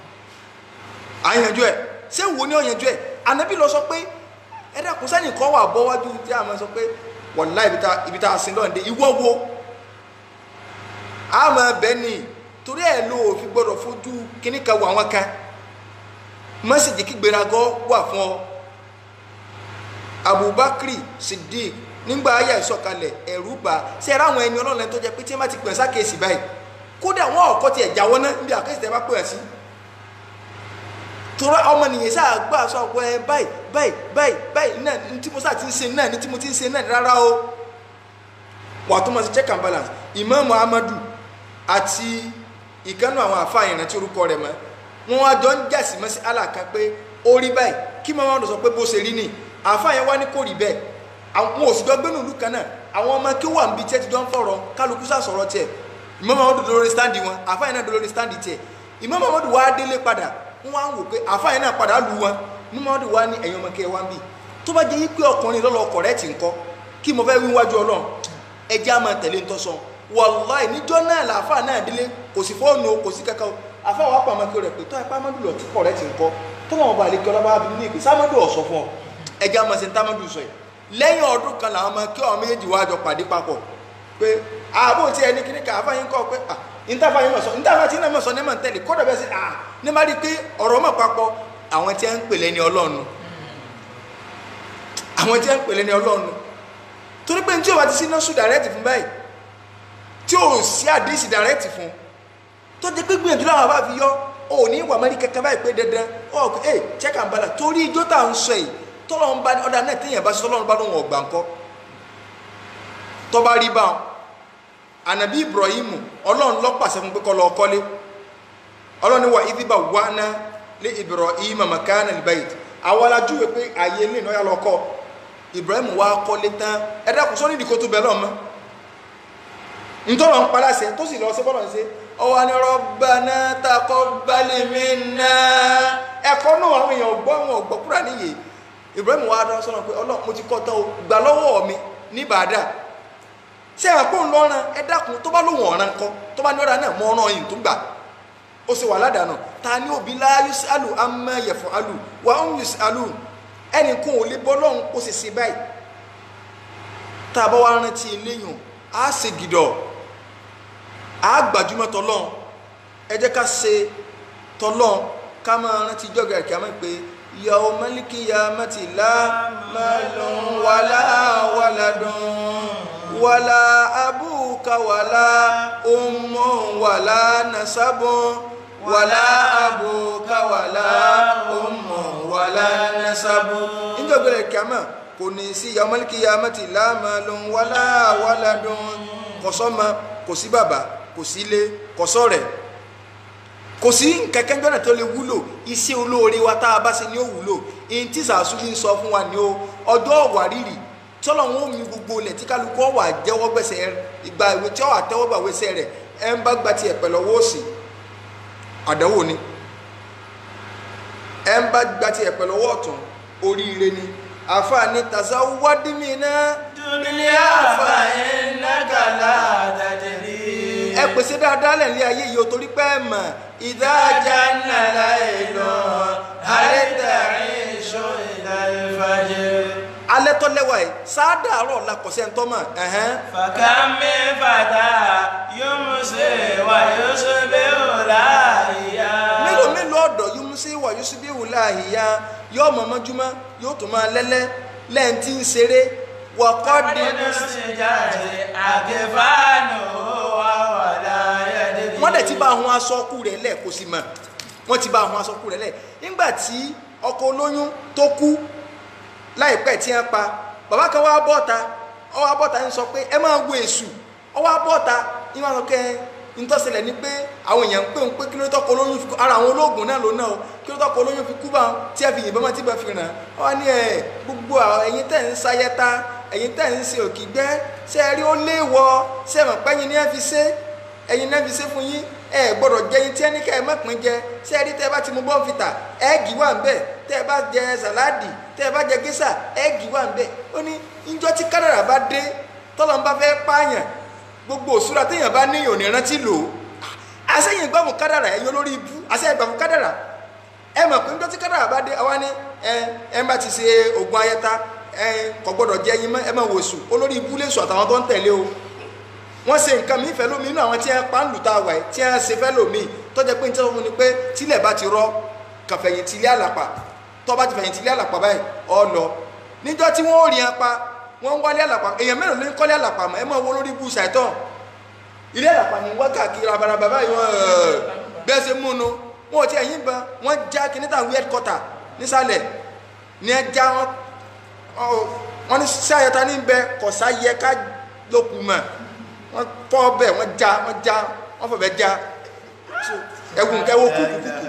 àyànjú ẹ̀ sẹ́wọ́ ní ọ̀yànjú ẹ̀ ànàbí lọ sọ pé ẹ̀dá kò sẹ́ni kọ́ wà bọ́ wájú tí a máa sọ pé wọ̀lá ibi tá a sin lọ́nde ìwọ́ wo a máa bẹ́ ni torí ẹ̀ ló fi gbọ́dọ̀ fojú kíní kan wọ àwọn kan mẹ́sàgì kí gbéraga wà fún ọ Abubakar Siddiq nígbà ayé ìsọ̀kalẹ̀ ẹ̀rú bá ṣe ẹ̀rọ àwọn ẹni ọlọ́run tó jẹ́ pé tí wọ́n bá ti pè ẹ́ sákèsì báyìí kódà wọn ọ̀kọ́ tiẹ̀ jáwọ́ náà níbi àkẹ́sì tẹ́ bá pè ẹ́ sí tora ọmọ nìyẹn sáà gbà sọ pé ẹ báyìí báyìí báyìí báyìí náà ní tí mo sáà ti ń ṣe náà ní tí mo ti ń ṣe náà rárá o wà tó mọ̀ sí check and balance Imam Muhammadu àti ìkànnù àwọn àfa ìrántí orúkọ rẹ̀ mọ́ wọn wá jọ ń jàsí mọ́ sí alákan pé ó rí báyìí kí Muhammadu sọ pé bó ṣe rí ni àfa yẹn wá ní kò rí bẹ́ẹ̀ àwọn òsì jọ gbénu ìlú kan náà àwọn ọmọ kí wà níbi tí ẹ ti jọ ń fọ̀rọ̀ kálukú sá sọ̀rọ̀ tiẹ̀ Imam Muhammadu dolórí stáǹdì wọn àfa yẹn náà dolórí stáǹdì tiẹ̀ Imam Muhammadu wá délé padà wọ́n á wò pé àfáàyàn náà padà lu wọn ní mọ́ọ́dún wa ní ẹ̀yìn ọmọ kẹ́ wá ń bì tó bá jẹ́ pé ọkùnrin lọ́lọ́ ọkọ̀ rẹ̀ ti ń kọ́ kí mo fẹ́ wí wájú ọlọ́run ẹjẹ́ á máa tẹ̀lé ntọ́sọ wàláì níjọ́ náà làáfáà náà délé kò sí fóònù kò sí kankan àfáà wà pàmò kí o rẹ̀ pé tó ipá mọ́dún lọ tí kọ̀ rẹ̀ ti ń kọ́ tó wọn bá lè kí ọlọ́ba bí ní ìpè sámọ́dún ọ̀sọ́ fún ọ ẹjẹ́ á máa ṣe ntámọ́dún sọ yìí lẹ́yìn ọdún kan làwọn ọmọ kí ọmọ méjèèjì wá jọ pàdé papọ̀ pé àbò tí ẹni kíní kan àfáà yín kọ́ pé ah ntafa yín mọ̀ sọ ntafa tí náà mọ̀ sọ ní mọ̀ tẹ́lẹ̀ kọ́dọ̀ bẹ́ẹ̀ sí ah ní má rí i pé ọ̀rọ̀ mọ̀ papọ̀ àwọn tí wọ́n ń pèlè ní ọlọ́run àwọn tí wọ́n ń pèlè ní ọlọ́run torí pé tí o bá ti sí nọ́ọ̀sù dàrẹ́tì fún báyìí tí o sí àdísì dàrẹ́tì fún tó jẹ́ pé gbìyànjú láwọn bá fi yọ ò ní wà mẹ́rin kankan báyìí pé dandan ọ ẹ check and balance torí ijó tá à ń sọ yìí tọ́lọ́run bá ọ̀dà náà téèyàn bá sọ tọ́lọ́run bá lóun ọ̀gbà ńkọ́ tọ́ba rí báwọn ànàbí Ibrahim ọlọ́run ló pàṣẹ fún pé kó lọ kọ́lé ọlọ́run ní wà ìdíbà wà ná lé Ibrahim makana albayt àwọn alájúwe pé ààyè ilé ìnáyà lọ kọ́ Ibrahim wá kọ́lé tán ẹ dákun sọ́ni ìdíkò tó bẹ̀ lọ́mọ ntọ́lọ̀ ń paláṣẹ tó sì lọ sí bọ́lọ̀ ṣe ọwọ́ ni Rabbana taqabbal minna ẹ̀kọ́ náà àwọn èèyàn gbọ́ wọn gbọ́ kúrò níyè Ibrahim wa dá sọ́nà pé ọlọ́ mo ti kọ́ tán o gbà lọ́wọ́ mi ní bàdà ṣé ẹ̀ pé ń lọ́ràn ẹ dákun tó bá lóun ọ̀ràn kọ́ tó bá ní ọ̀ràn náà mọ́ ọ̀ràn yìí tó gbà ó sì wà ládàánù ta ni òbí la yusalu amma yaf'alu wa hum yusalu ẹnì kan ò lè bọ́ lọ́hùn kó sì sí báyìí tá a bá wá rántí eléyìn á ṣe gìdọ̀ á gbajúmọ̀ tọ́lọ́n ẹ jẹ́ ká ṣe tọ́lọ́n ká máa rántí jọ́gà kí a máa pè yàwó mẹ́líkì ya mẹ́tì lá malun wàlá waladun wàlá abúka wàlá ummun wàlá nasabun wàlá abúka wàlá ummun wàlá nasabun níjọba kí a máa kò ní sí yàwó mẹ́líkì ya mẹ́tì lá malun wàlá waladun kò sọ́mọ kò sí bàbá kò sí ilé kò sọ́rẹ̀ kò sí kẹ̀kẹ́ gbọ́nà tó lè wúlò iṣẹ́ olóore wa tá a bá ṣe ni ó wúlò ihun tí sàásùlì ń sọ fún wa ni ó ọjọ́ ọ̀wà rírì tọ́lọ̀ wọn ò mi gbogbo ilẹ̀ tí kálukú ọ̀wà jẹ́wọ́ gbẹ̀sẹ̀ ìgbà ìwé tí ọ̀wà tẹ́wọ́ gbà wẹ́sẹ̀ rẹ̀ ẹ̀ ń bá gba tiẹ̀ pẹ̀lú ọwọ́ òsì àdánwò ni ẹ̀ ń bá gba tiẹ̀ pẹ̀lú ọwọ́ ọ̀tún oríire ni àfààní tàṣà wádìmí náà dúníà fàyínnáka látàdìrí. ẹ pèsè dáadáa lẹ̀ ní ayé yìí o torí pé ẹ mọ̀ ìdájà nàlá ìlú àrètàrí ìṣó ìdálẹ́fàjẹ́. alẹ́ tó lẹ́wà yìí sáádà àárọ̀ la kọ̀ sẹ́ńtọ́ mọ̀ ẹ̀hẹ́n. fàkàmì fàtà yóò mú sí wà yóò ṣe bí òlà ìyá. mélòó mélòó ọ̀dọ̀ yóò mú sí wà yóò sì bí wùlá àhìyá yóò mọ̀ mọ́júmọ́ yóò tún máa lẹ́lẹ́ lẹ́yìn tí ń ṣeré wọ́kọ́ di nínú sí jáde àgẹ́fàánù wà wà láyé dédé. wọ́n dẹ̀ ti bá àwọn aṣọ́kù rẹ̀ lẹ̀ kó sì mọ̀ wọ́n ti bá àwọn aṣọ́kù rẹ̀ lẹ̀ nígbà tí ọkọ olóyún tó kú láìpẹ́ tí wọ́n pa bàbá kan wá bọ́ta ọ wá bọ́ta ń sọ pé ẹ máa wo èṣù ọ wá bọ́ta ní wọn sọ pé ntọ́sẹ̀lẹ̀ ni pé àwọn èèyàn ń pè ń pé kí ló tọ́kọ olóyún fi kú ara àwọn olóògùn náà ló náà o kí ló tọ́kọ olóyún fi kú bá wọn tí a fi yìnbọn mọ́ tí a fi ràn ọ wá ní ẹ gbogbo àwọn ẹ̀yin tẹ̀ ń sayẹta ẹ̀yin tẹ̀ ń ṣe òkìgbẹ́ ṣe ẹ rí ó léèwọ̀ ṣe mọ̀ pẹ́yìn ní ẹ fi ṣe ẹ̀yin náà fi ṣe fún yín ẹ gbọ́dọ̀ jẹ yín tí ẹni ká ẹ má pín jẹ ṣe ẹ rí tẹ́ ẹ bá ti mu bọ́ǹfìtà ẹ́ẹ̀gì wà ń bẹ̀ tẹ́ ẹ bá jẹ sàláàdì tẹ́ ẹ bá jẹ gísà ẹ́ẹ̀gì wà ń bẹ̀ ó ní ìjọ tí kádàrà bá dé tọ́lọ́ ń bá fẹ́ pààyàn gbogbo òṣùra téèyàn bá ní òní rántí lò ó àṣẹyìn gbàmù kádàrà ẹ̀yin olórí ibú àṣẹyìn gbàmù kádàrà ẹ mọ̀ pé níjọ́ tí kádàrà bá dé àwa ní ẹ ẹ bá ti ṣe oògùn ayẹta ẹ kò gbọ́dọ̀ jẹ ẹyin mọ́ ẹ máa wòsù olórí ibú lè sùn àtàwọn tó ń tẹ̀lé o wọ́n ṣe nǹkan mi fẹ́ lómi inú àwọn tí wọ́n pa ń lù tá a wà yìí tí wọ́n ṣe fẹ́ lómi tó jẹ́ pé ní tẹ́lẹ̀ fún mi pé tílẹ̀ bá ti rọ kàn fẹ̀yìntì ilé àlàpà tó bá ti fẹ̀yìntì ilé àlàpà báyìí ọ lọ níjọ́ tí wọ́n ò rí wọn pa wọ́n ń wálé àlàpà èèyàn mélòó ló ń kọ́lé àlàpà mọ́ ẹ máa wo lórí ibú ṣàìtàn ilé àlàpà ni wọ́n káàkiri rabaraba báyìí wọ́n bẹ́ẹ̀ ṣe mú nu wọn ò tí ẹ̀yìn ban wọ́n já kìnnìtà weird quarter nísàlẹ̀ ní ẹ já wọn wọn ní sáyẹta ní bẹ kọ̀sá yẹ ká lókun mọ́ wọ́n fọ́ bẹ́ẹ̀ wọ́n já wọ́n já wọ́n fọ̀ bẹ́ẹ̀ já ẹ̀gùn kẹwọ́ kúkúkú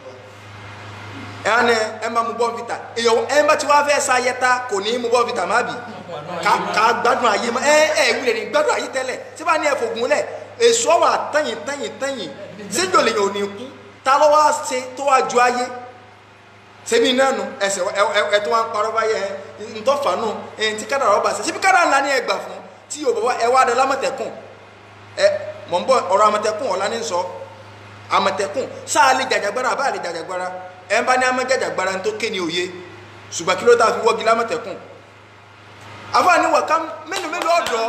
ẹ̀ ní ẹ máa mú bọ́ǹfìtà èèyàn ẹ bá ti wá fẹ́ sáyẹta kò ní mú bọ́ǹfìtà má bì ká ká gbádùn ayé mọ́ ẹ ẹ wúlẹ̀ ní gbádùn ayé tẹ́lẹ̀ tí bá ní ẹ fògùn lẹ̀ èso wà tẹ̀yìn tẹ̀yìn tẹ̀yìn síjò lèyìn ò ní kú ta ló wá ṣe tó wá ju ayé sebi náà nu ẹsẹ ẹ tó wá ń parọ́ báyẹ ntọ́fà nù ẹ ti kádàrá ọba ṣe síbi kádàrá ńlá ni ẹ gbà fún tí yóò bọ́ ẹ wá dẹ lámọ̀tẹ́kùn ẹ mọ̀ ń bọ̀ ọ̀rọ̀ àmọ̀tẹ́kùn ọ̀la ní sọ àmọ̀tẹ́kùn sáà lè jàjàgbára àbá lè jàjàgbára ẹ bá ní amẹ́jàjàgbára tó ké ní òye ṣùgbọ́n kí ló tà fi wọ́gi lámọ̀tẹ́kùn àfáàní wàká mélòó mélòó ọ̀dọ́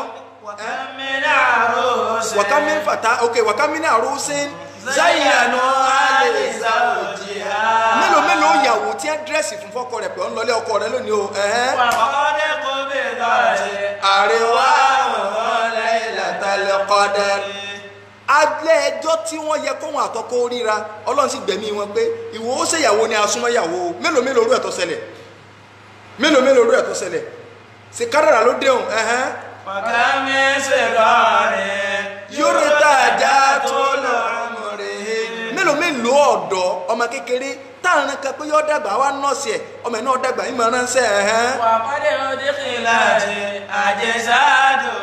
wàká mi fàtà ok wàká mi ní àrùsìn zayyanu alẹ́ zawjiha. mélòó mélòó ìyàwó tí ẹ dírẹ́sì fún fọ́kọ rẹ̀ pé ó ń lọlé ọkọ rẹ̀ lónìí o ẹ̀hẹ́n. wàkọ́dé kò bí dọ̀rẹ́ àríwá wàhùn lailatal Lailatul Qadr alẹ́ ẹjọ́ tí wọ́n yẹ kóhun àtọkọ ríra ọlọ́run sì gbẹ̀mí wọn pé ìwọ ó ṣèyàwó ni asúnmọ́yàwó mélòó mélòó rú ẹ̀ tó ṣẹlẹ̀ mélòó mélòó rú ẹ̀ tó ṣẹlẹ̀ ṣe kádàrà ló déhùn ẹ̀hẹ́n Wàkàmí ṣèkọ́rin. yóò tàjà tó lọ́rùn rẹ̀ mélòó mélòó ọ̀dọ́ ọmọ kékeré táwọn kan pé yóò dàgbà wá nọ́ọ̀sì ẹ̀ ọmọ ẹ̀ náà dàgbà yín máa ránṣẹ́ ẹ̀hẹ́n Wàkọ́dé òdìkìlá ti àjẹsádùn.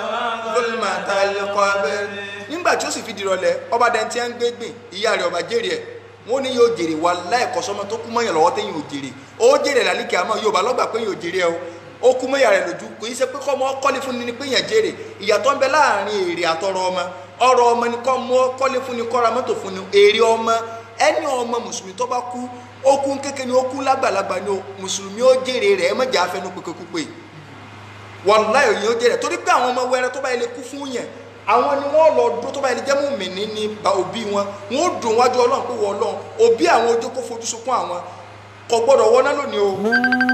nígbà tí ó sì fi dìrọ̀lẹ́ ọba dẹni tí ń gbé gbìn ìyá rẹ̀ ọba jèrè ẹ̀ wọ́n ní yóò jèrè wà láìkọ́ sọmọ tó kú mọ́yàn lọ́wọ́ téyìn ò jèrè ó jèrè lálíkẹ́ àmọ́ yóò bá lọ́gbà pé yóò jèrè ẹ o ó kú mọ́yà rẹ̀ lójú kò í ṣe pé kọ́ ọmọ kọ́lé fún ni pé yẹn jèrè ìyàtọ̀ ń bẹ láàrin èrè àtọrọ ọmọ ọrọ̀ ọmọ ni kọ́ ọmọ kọ́lé fún ni kọ́ra mọ́tò fún ni èrè ọmọ ẹni ọmọ mùsùlùmí tó bá kú ó kú kékeré ni ó kú lágbàlagbà ni o mùsùlùmí ó jèrè rẹ̀ ẹ mọ̀jà afẹnú pépépépé wàláhì òyìn ó jẹrẹ torí pé àwọn ọmọ wẹrẹ tó bá yẹ lè kú fún yẹn àwọn ni wọn lọ dúró tó bá yẹ lè jẹ mú mìíní ní ba òbí wọn wọn ó dùn wájú Ọlọ́run pé wọn Ọlọ́run òbí àwọn ojú kó fojú sunkún àwọn kò gbọ́dọ̀ wọná lónìí o